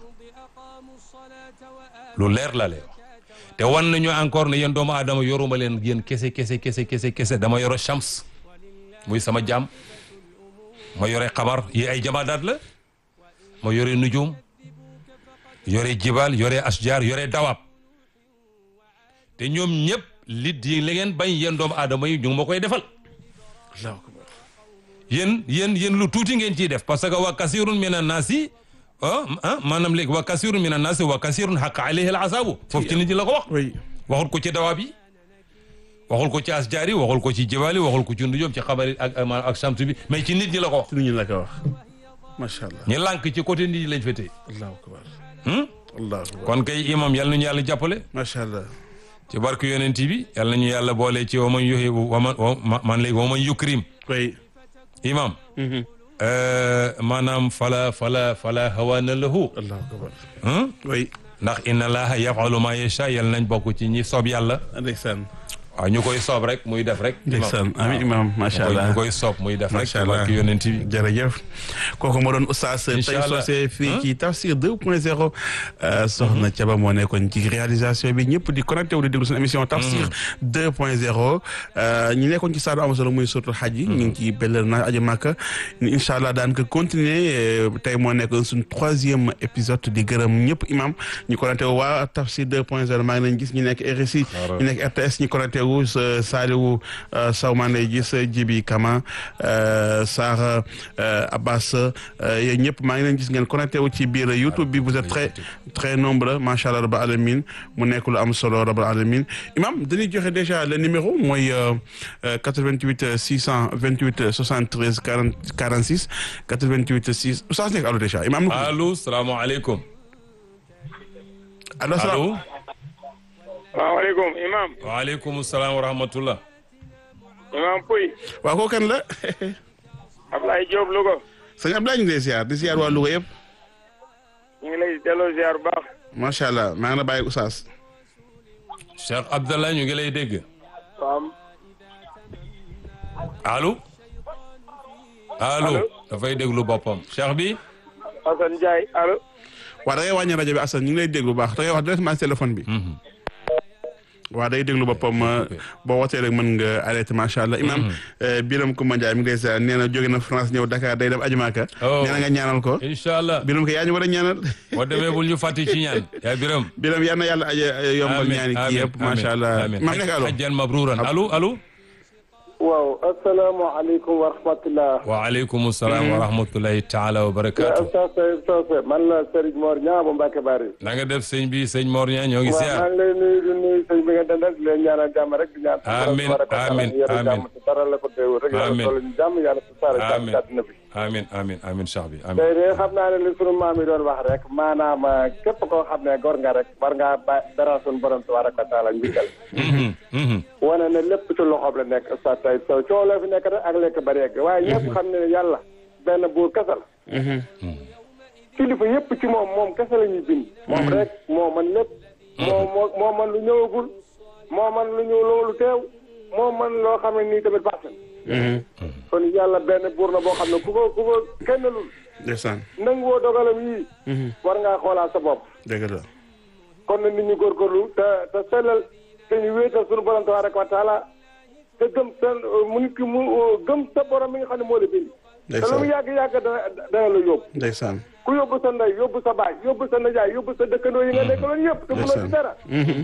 lu leer la lay wax te wan nañu encore ne yéen doomu aadama yoruma leen yéen kese kese kese kese kese dama yoro shams muy sama jaam ma yore xamar yi ay jamaadaat la ma yore nujum yore jibal yore asjar yore dawaab te ñoom ñëpp li di li ngeen bañ yéen doomu aadama yi ñu ngi ma koy defal allahu akbar yéen yéen yéen lu tuuti ngeen ciy def parce que wa kasirun min annaasi ah ah maanaam léegi wa kasirun min annaasi wa kasirun xaqa alayhi al azabu foofu ci nit ñi la ko wax oui waxul ko ci dawaab yi waxul ko ci asjaar yi waxul ko ci jibaal yi waxul ko ci ndujoom ci xabar yi ak ak ak samtu bi mais ci nit ñi la ko wax ci lu ñu la ko wax macha allah ñi lànk ci côté nit ñi lañ féetee allahu akbar hmm? allahu akbar kon kay imam yal nañu yàlla jàppale macha allah ci barke yonent bi yal nañu yàlla boole ci waman yuhi waman wa man léegi waman yukrim oui imam Mhm. euh, maanaam fala fala fala hawaana lahu allahu akbar hmm? oui ndax inna allaha yafalu ma yasha yal nañ bokk ci ñi soob yàlla ndeysaan waaw ñu koy soob rek muy def rek ndeysaan amin imam macha allah ñu koy soob muy def rek macha ci allah barke yonent bi jërëjëf kooku moo doon oustaz tey Incha allah. soosé fii ci Tafsir 2 point 0 soxna Thiaba moo nekkoon ci réalisation bi ñëpp di connecté wu di déglu seen émission Tafsir 2 point 0 ñi nekkoon ci saadu am solo muy surtout xaj yi ñu ngi ci bellal na aji màkka incha allah daan ko continuer tey moo nekkoon suñ troisième épisode di gërëm ñëpp imam ñu connecté wu waa Tafsir 2 point 0 maa ngi leen gis ñu nekk RSI ñu nekk RTS ñu connecté wu sa Saliou Sow maa ngi lay gis Jibi Kama Sarr Abbas yéen ñëpp maa ngi leen gis ngeen connecté wu ci biir YouTube bi vous êtes très très nombreux macha allah rabbil alamin mu nekk lu am solo rabbil alamin imam dañuy joxe déjà le numéro mooy 88 628 73 40 46 88 6 oustaz nekk allo déjà imam na allo salaamaaleykum allo allo salaamaaleykum imam waaleykum salaam wa rahmatullah imam Pouy waaw koo kan la Ablaye Diop Louga sëñ Abdoulaye ñu ngi lay ziar di ziar waa Louga yëpp ñu ngi lay delloo ziar bu baax macha allah maa ngi la bàyyi oustaz Cheikh Abdallah ñu ngi lay dégg waaw allo allo Allo. dafay déglu boppam Cheikh bi Assane Ndiaye allo waaw da ngay wàññi rajo bi Assane ñu ngi lay déglu bu baax da ngay wax directement ci téléphone bi waaw day déglu boppam boo wootee rek mën nga arrêté macha allah imam Biram Koumba Ndiaye mi ngi lay ziar nee na jóge na France ñëw Dakar day dem Ajumaaka Oh. nee na nga ñaanal ko incha allah Biram ko yaa ñu war a ñaanal boo demee bul ñu fàtte ci ñaan yaa biram Biram yal na yàlla aje yombal ñaani kii yëpp macha allah imam nekk allo hajjan mabruran allo allo waaw asalaamaaleykum wa rahmatulah. waaleykum salaam wa rahmatulahi taala wa barakaatu. Oustaz Seydou Socé man la Serigne Mor Niang bu Mbacke Bari. na nga def sëñ bi sëñ Mor Niang ñoo ngi waaw maa siyaar. ngi lay nuyu di nuyu sëñ bi nga dendal di leen ñaanal jàmm rek di ñaan. Amiin, amiin, amiin. jàmm te dara la ko teewul rek. yàlla Amiin. toll ñu jàmm yàlla su saara jàmm Amiin. ci àddina bi. amin amin amin cheikh bi amin tey de xam naa ne li sunu maam yi doon wax rek maanaam képp koo xam ne gor nga rek war ngaa ba dara sunu borom tabaraka wa taala njukkal. Mhm, mhm. wane ne lépp ci loxoom la nekk Oustaz Seydou Sow coow la fi nekk rek ak lekk bari yegg waaye ñëpp xam ne yàlla benn buur kese la. kilifa yëpp ci moom moom kese la ñuy bind. moom rek moo man lépp. moo moo moo man lu ñëwagul. moo man lu ñëw loolu teew. moo man loo xam ne nii tamit baax na. kon yàlla benn buur na boo xam ne ku ko ku ko kenn lul ndeysaan nanguwoo dogalam yii. war ngaa xoolaat sa bopp. dëgg la kon nag nit ñi góorgóorlu te te sellal te ñu wéetal suñu borom tabaraka wa taala te gëm seen mu nit ki mu gëm sa borom mi nga xam ne moo la bind. te lu mu ndeysaan yàgg yàgg dana dana la yóbbu. ndeysaan ku yóbbu sa ndey yóbbu sa baay yóbbu sa najaay yóbbu sa dëkkandoo yi nga nekkaloon yëpp te mënoo ci dara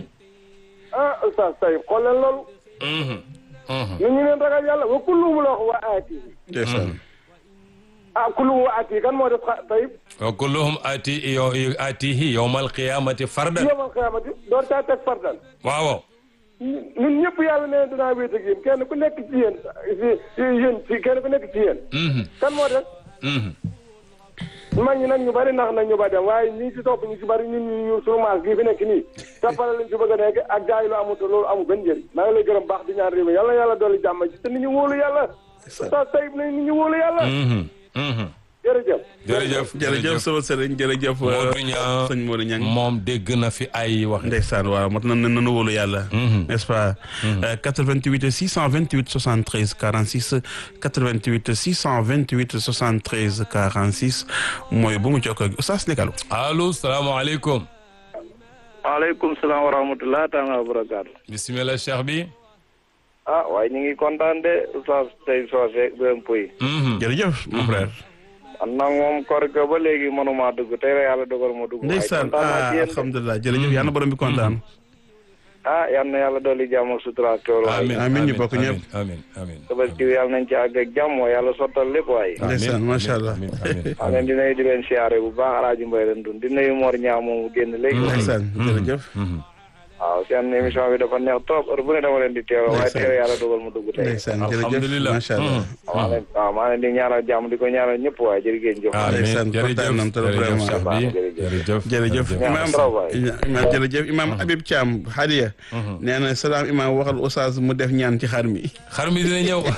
ah oustaz tay xool leen loolu Mhm, mhm. nu ñu leen ragal yàlla wa kulluhum la wax wa aati ndeysaan ah kulluhum wa aati kan moo def xa tayib wa kulluhum ati yo atihi yawmal qiyamati fardan yowmal xiyaamati door caa teg fardan waaw waaw ñun ñëpp yàlla nee na dinaa wéet ak yéen kenn ku nekk ci yéen si si yéen si kenn ku nekk ci yéen Mhm, kan moo def mhm. mag ñi nag ñu bari nax nañ ñu ba dem waaye ñi ci topp ñu ci bari ñun ñu ñu sunu maas gii fi nekk nii tappale lañ ci bëgg a nekk ak jaay lu amut loolu amul benn njëriñ maa ngi lay gërëm baax di ñaan réew mi yàlla yàlla dolli jàmm ci te nit ñu wóolu yàlla sa tayib nañ nit ñu wóolu yàlla Mhm, mhm. jërëjëf jërëjëf jërëjëf sama sëriñ jërëjëf Modou Niang sëñ Modou Niang moom dégg na fi ay wax ndeysaan waaw mot na nanu wóolu yàlla n'est-ce pas Euh, 88 628 73 46 88 628 73 46 mooy bu mu jokkoo ak Oustaz Ndekalu allo salaamaaleykum waaleykum salaam wa rahmatulah taala wa barakaatu bisimilah cheikh bi ah waaye ñu ngi kontaan de oustaz tey soose bém puy jërëjëf mon frère am nag moom koor ga ba léegi mënuma dugg tey la yàlla dogal ma dugg ndeysaan waaye kontaan naa ah ci yéen de. alhamdulilah jërëjëf yàlla na borom bi kontaan ah yal na yàlla dolli jàmm ak sutura ak tool waaye amin amiin ñu bokk amin, ñëpp. amin amin tabaski bi yàlla nañ ci àgg ak jàmm waaye yàlla sottal lépp waaye amin, Ndeysaan, amin, macha Allah. amin, amin, maa leen di nuyu di leen siyaare bu baax alaaji mbay leen dun di nuyu Mor Ñaa moom mu génn léegi ndeysaan jërëjëf Mhm. waaw seen émission bi dafa neex trop heure bu ne dama leen di teewoo waaye Ndeysaan. teew yàlla dogal mu dugg tey ndeysaan jërëjëf Alhamdulillah. macha allah maa leen waaw maa leen di ñaanal jàmm di ko ñaanal ñëpp waaye jërëgéen jëf amin Ndeysaan, jërëjëf kontaan nañ trop jërëjëf vraiment. cheikh bi Jërëjëf. jërëjëf jërëjëf imam trop waay. imam jërëjëf imam Habib Thiam hadiya nee na salaam imam waxal Oustaz mu def ñaan ci xar mi xar mi dina ñëw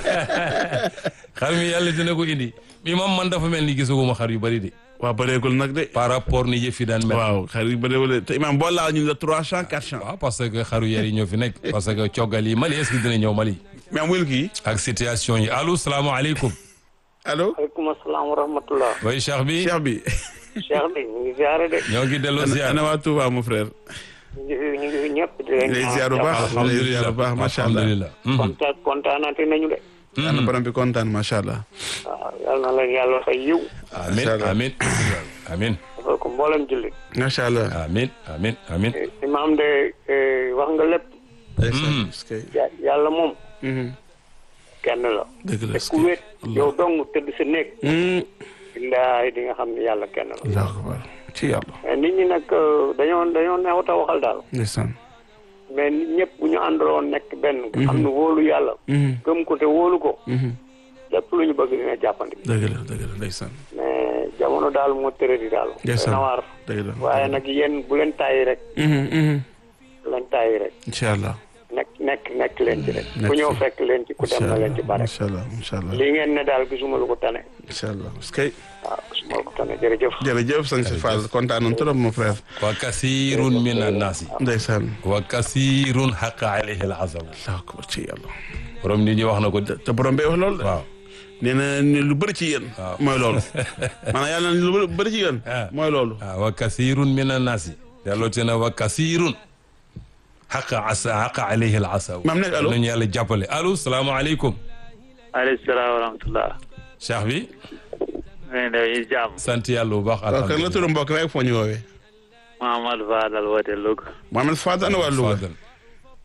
xar mi yàlla dina ko indi mi moom man dafa mel ni gisaguma xar yu bari de waaw bëreegul nag de par rapport ni yëf yi daan mel waaw xar yi bëreegul de te imam boo laal ñu la trois cent quatre cent waaw parce que xaru yar yi ñoo fi nekk parce que coggal yi Mali est-ce que dina ñëw Mali mais wul kii ak situation yi allo salaamaaleykum allo aleykum asalaam wa rahmatullah way cheikh bi cheikh bi cheikh bi ñu ngi ziare de ñoo ngi delloo ziar ana waa Touba mon frère ñu ngi fi ñu ngi fi ñëpp di leen lay ziar bu baax lay ziar bu baax macha allah alhamdulilah Mhm. kontaan kontaanati nañu de ana borom bi kontaan macha allah waaw yal na leen yàlla fay yiw amin Macha Allah. amin amin dafa ko mboolem jullit macha allah amin amin amin imaam de eh, wax nga lépp ndeysaan est-ce que Ya- yàlla moom Mhm. kenn la dëgg la te est-ce ku que wéet yow dong tëdd sa néeg Hmm. billaay di nga xam ne yàlla kenn la allahu akbar ci yàlla mais nit ñi nag eh, dañoo dañoo neexut a waxal daal ndeysaan mais nit ñëpp bu ñu àndaloon nekk benn nga xam ne wóolu yàlla Mhm. gëm ko te wóolu ko Mhm. lépp lu ñu bëgg dina jàppandi dëgg la dëgg la ndeysaan mais jamono daal moo tëradi daal. Ndeysaan. na waar dëgg la waaye nag yéen bu leen tàyyi rek Mhm, mhm. bu leen tàyyi rek incha allah nekk nekk nekk leen ci rek. nekk ku ñëw ci. fekk leen ci ku dem na leen ci bare. incha allah incha allah lii ngeen ne daal gisuma lu ko tane incha allah est-ce que waaw gisuma lu ko tane jërëjëf. jërëjëf sëñ si Fall kontaan nañ trop mon frère wa kasirun min annaasi ndeysaan wa kasirun haqa alayhi al-azab allahu akbar ci yàlla borom nit ñi wax na ko de te borom bee wax loolu de waaw nee na ni lu bëri ci yéen Waaw. mooy loolu maanaam yàlla na lu bëri ci yéen Ah. mooy loolu ah wa kasirun min annaasi delloo te na wa kasirun haqa asa haqa alayhi al-azab maam nekk allo nañu yàlla jàppale allo salaamaaleykum aleykum salaam wa rahmatullah. cheikh bi ngeen def jàmm. sant yàlla bu baax waaw kan la alhamdulilah turu mbokk rek foo ñu woowee Mamadou Fadal woote Louga. Mohamed Fadal ana waa Louga Fadal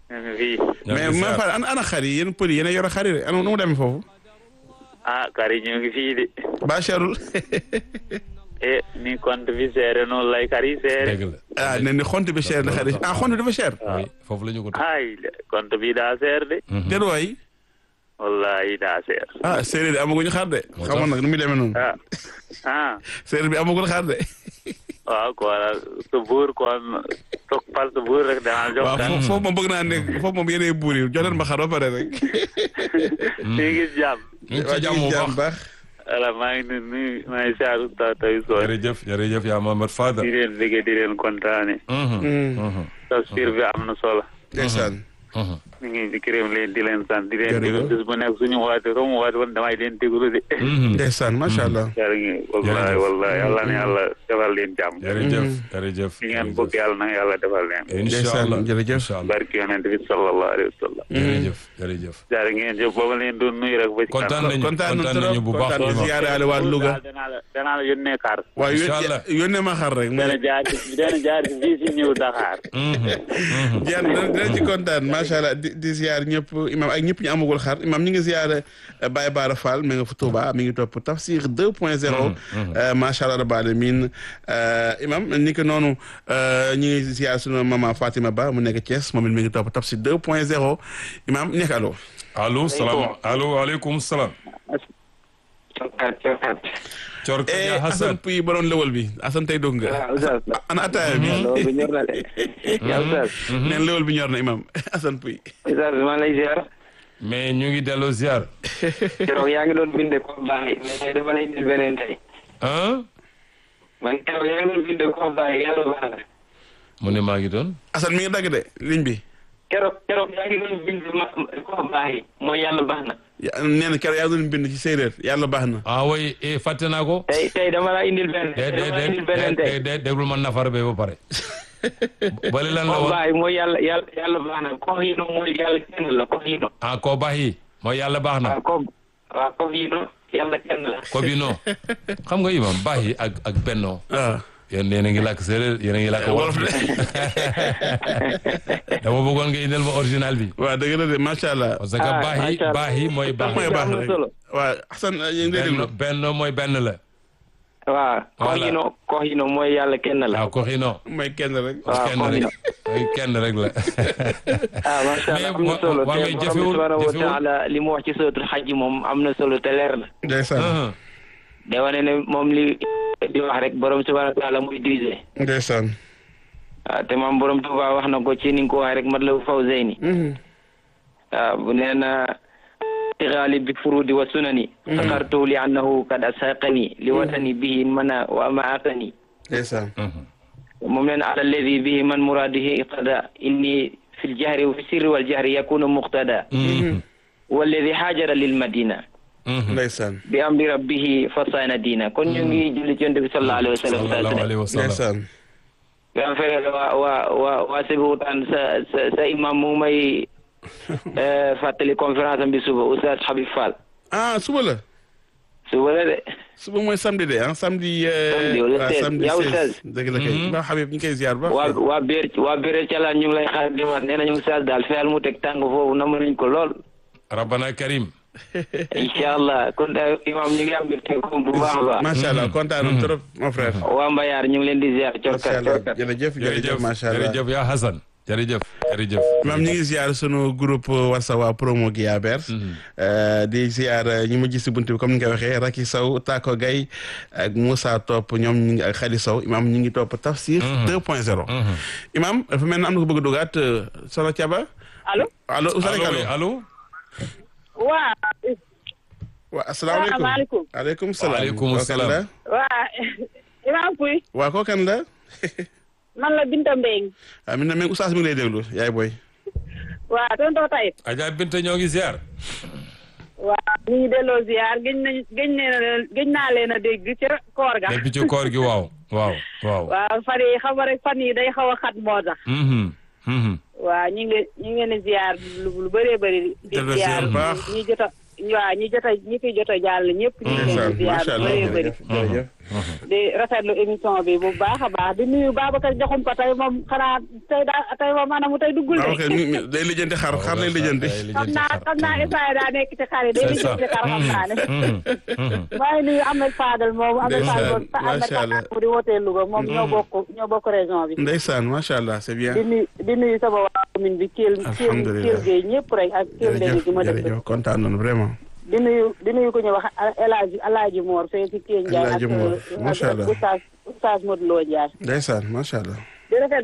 ñu ngi fii ñoo mais ngi ma ziar. fa ana ana xar yi yéen pël yi yéen a yor xar yi de ana nu mu demee foofu ah kar yi ñu ngi fii de ba cherul e ni compte bi seere noonu lay kar yi seere dëgg la ah ne ni xont bi cher na xar yi ah xont bi dafa cher oui foofu la ñu ko teg ay compte bi daa seer de déet waay wallahi daa seer ah séeréer bi amaguñu xar de Moo xamoon nag nu muy demee noonu ah ah séeréer bi amagul xar de waaw kon su buur kon toog par su buur rek danaa jox waaw kan foofu foofu moom bëgg naa ne foofu moom yéenay buur yi jox leen ma xar ba pare rek ñu gis jàmm ñu ngi ci jàmm bu baax baax voilà maa ngi nuyu nuyu maa ngi saa Oustaz Tawi Sow jërëjëf jërëjëf yaa Mohamed Fada di leen liggéey di leen kontaane tafsir bi am na solo ndeysaan ñu ngi di gërëm leen di leen sant di leen Jërëjëf. déglu bis bu nekk suñu waate romu waate woon damay leen déglu de ndeysaan macha allah jar ngi wallahi Jërëjëf. wallahi yàlla na yàlla defal leen jàmm jërëjëf jërëjëf li ngeen bëgg yàlla na yàlla defal leen incha Ndeysaan, allah jërëjëf. incha allah barki yonent bi sallallahu alayhi wa sallam jërëjëf jërëjëf jar ngeen jëf booba leen doon nuyu rek ba ci kontaan kanam. nañu kontaan kontaan nañu nañu bu baax kontaan imam. ziyaare ale waa Louga daal danaa la danaa la yónnee kaar waaw Incha allah. yónnee ma xar rek dana jaar ci dana jaar ci bii si ñëw Dakar jeex na dina ci kontaan macha allah di di ziar ñëpp imam ak ñëpp ñu amagul xar imam ñu ngi ziar eh, Baye Bara Fall mi nga fa Touba mi ngi topp tafsir 2 point 0 macha allah rabbil alamin Eh, imam ni ko noonu eh, ñu ngi ziar sunu maman Fatima Ba mu nekk Thiès moom it mi ngi topp tafsir 2 point 0 imam nekk allo allo salaam allo waaleykum salaam Cor eh Kaja Assane Hassan Puy ba doon lëwal bi Assane tey dugg nga waaw Oustaz ana ataaya bi loolu bi ñor na de yaa Oustaz neen lëwal bi ñor na imam Assane Puy Oustaz maa lay ziar mais ñu ngi delloo ziar keroog yaa ngi doon binde ko baax mais tey dama lay indil beneen tey ah man keroog yaa ngi doon binde ko baax yàlla baax na mu ne maa ngi doon Assane mi ngi dagg de ligne bi keroog keroog yaa ngi doon binde ma ko baax yi mooy yàlla baax na ya- nee na keroog yaa doon bind ci séeréer yàlla baax na ah oui eh, fàtte naa ko tey tey dama la indil benn de de dama la indil de beneen de tey de déglu ma nafar be ba pare bali lan la ko woon baax yi mooy yàlla yàlla yàlla baax na ko hino mooy yàlla kenn la ko hino ah ko baax yi mooy yàlla baax na waaw ko waaw ko hino yàlla kenn la ko bi non xam nga imam baax yi ak ak bennoo waaw yéen yéen a ngi làkk séeréer yéen a ngi làkk wolof wolof de dama bëggoon nga indil ma original bi waaw dëgg la de macha allah parce que Ah, baax yi macha Allah. baax yi mooy baax mooy am baax na rek solo. waaw Assane yéen ngi lay déglu benn benn mooy benn la waaw ko Voilà. hino ko hino mooy yàlla kenn la waaw ko xino mooy kenn rek waaw kenn ko rek hino ay kenn rek la ah macha allah am na wa- solo wa- te mais borom bi jafewul- subhanahu wa jafewul. taala li mu wax ci suratul xaj moom am na solo te leer na ndeysaan Ah, de wane ne moom li di wax rek borom subhanahu wa taala muy divisé ndeysaan waaw te moom borom Tuubaa wax na ko ci ni nga ko waxee rek mat la faw zeyni waaw bu nee na tigaali bi furudi wa sunani sakartu li annahu kad asaqani li watani bihi mana wa amaatani ndeysaan moom leen ala alladi bihi man muradihi iqtada inni fi ljahri wa fi sirri waljahri yakunu muqtada mhm, walladi haajara lil madina mhm. ndeysaan bi amri rabbihi fasana diina kon ñu ngi julli ci yonent bi sallallahu alayhi wa sallam sallallahu alayhi wa sallam ndeysaan nga fere waa waa waa waa Sébikotane sa sa sa imam mu ngi may eh, fàttali conférence am bi suba Oustaz Habib Fall ah suba la suba la de suba mooy samedi de ah samedi euh, Samedi wala ah, 16, samedi yaa 16 Oustaz. dëgg la kay ba Habib ñu ngi koy ziar ba waa waa Béer waa Béer Calaan ñu ngi lay xaar dimanche nee nañu Oustaz daal fexeel mu teg tàng foofu namm nañ ko lool rabbana karim incha allah kon daal imam ñu ngi am mbir teg bu baax a baax macha allah kontaan nañu trop mon frère waa Mbayar ñu ngi leen di ziar macha corkat allah corkat jërëjëf jërëjëf jërëjëf macha allah jërëjëf yaa Hassan jërëjëf jërëjëf maam ñu ngi ziar sunu groupe WhatsApp waa promo gi Yaber di ziar ñi ma gis si buntu bi comme ni nga waxee Raki Sow Tako Gay ak Moussa Top ñoom ñu ngi ak Khady Sow imam ñu ngi topp tafsir 2 point 0 imam dafa mel ne am na ko bëgg a dugaat Soxna Thiaba allo allo Oustaz allo oui, allo allo waa waa asalaamaaleykum Salaamaaleykum. aleykum salaam Waaleykum Koo kan salaam. la waa Imam Pouy waa koo kan la man la Binta Mbeng ah mi na même Oustaz mi ngi lay déglu yaay booy waa tonton Tayib Adja Binta ñoo ngi ziar waa ñu ngi delloo ziar gëj nañ gëj nee na gëj naa leen a dégg ca koor ga depuis ci koor gi waaw waaw waaw waaw fan yi xam nga rek fan yi day xaw a xat moo tax mhm mhm waa ñu ngi ñu ngi leen di ziar lu lu bëree bëri di Delloo ziar ziar baax. ñi jot a waaw ñi jot a ñi fi jot a jàll ñëpp ñu ngi leen ndeysaan di ziar macha lu allah bëree bëri jërëjëf jërëjëf di rafetlu émission bi bu baax a baax di nuyu Babacar Diakhoum ko tey moom xanaa tey daa tey moom maanaam tey duggul waaw de. ok mi- mi- day lijjanti xar xar lay lijjanti xam naa xam naa Isaaya daa nekk ci xar yi day C'est ça. liggéey ci xar xam naa ne. Mhm, mhm. maa ngi nuyu Ahmed Fadel moom Ahmed Ndeysaan, Fadel moom ànd ak macha Allah. mu di wootee Louga moom ñoo bokk ñoo bokk région bi. ndeysaan macha allah c'est bien di nuyu di nuyu sama waa commune bi Kell Kell Alhamdulillah. Kell Gueye ñëpp rek ak Kell Ndeye jërëjëf gi ma dëkk. jërëjëf kontaan nañu vraiment di nuyu di nuyu ku ñuy wax El Hadj El Hadj Mor fee ci Kell Ndiaye El Hadj ak Mor, ak macha Allah. Oustaz Oustaz Modou Lo Ndiaye. ndeysaan macha allah di rafet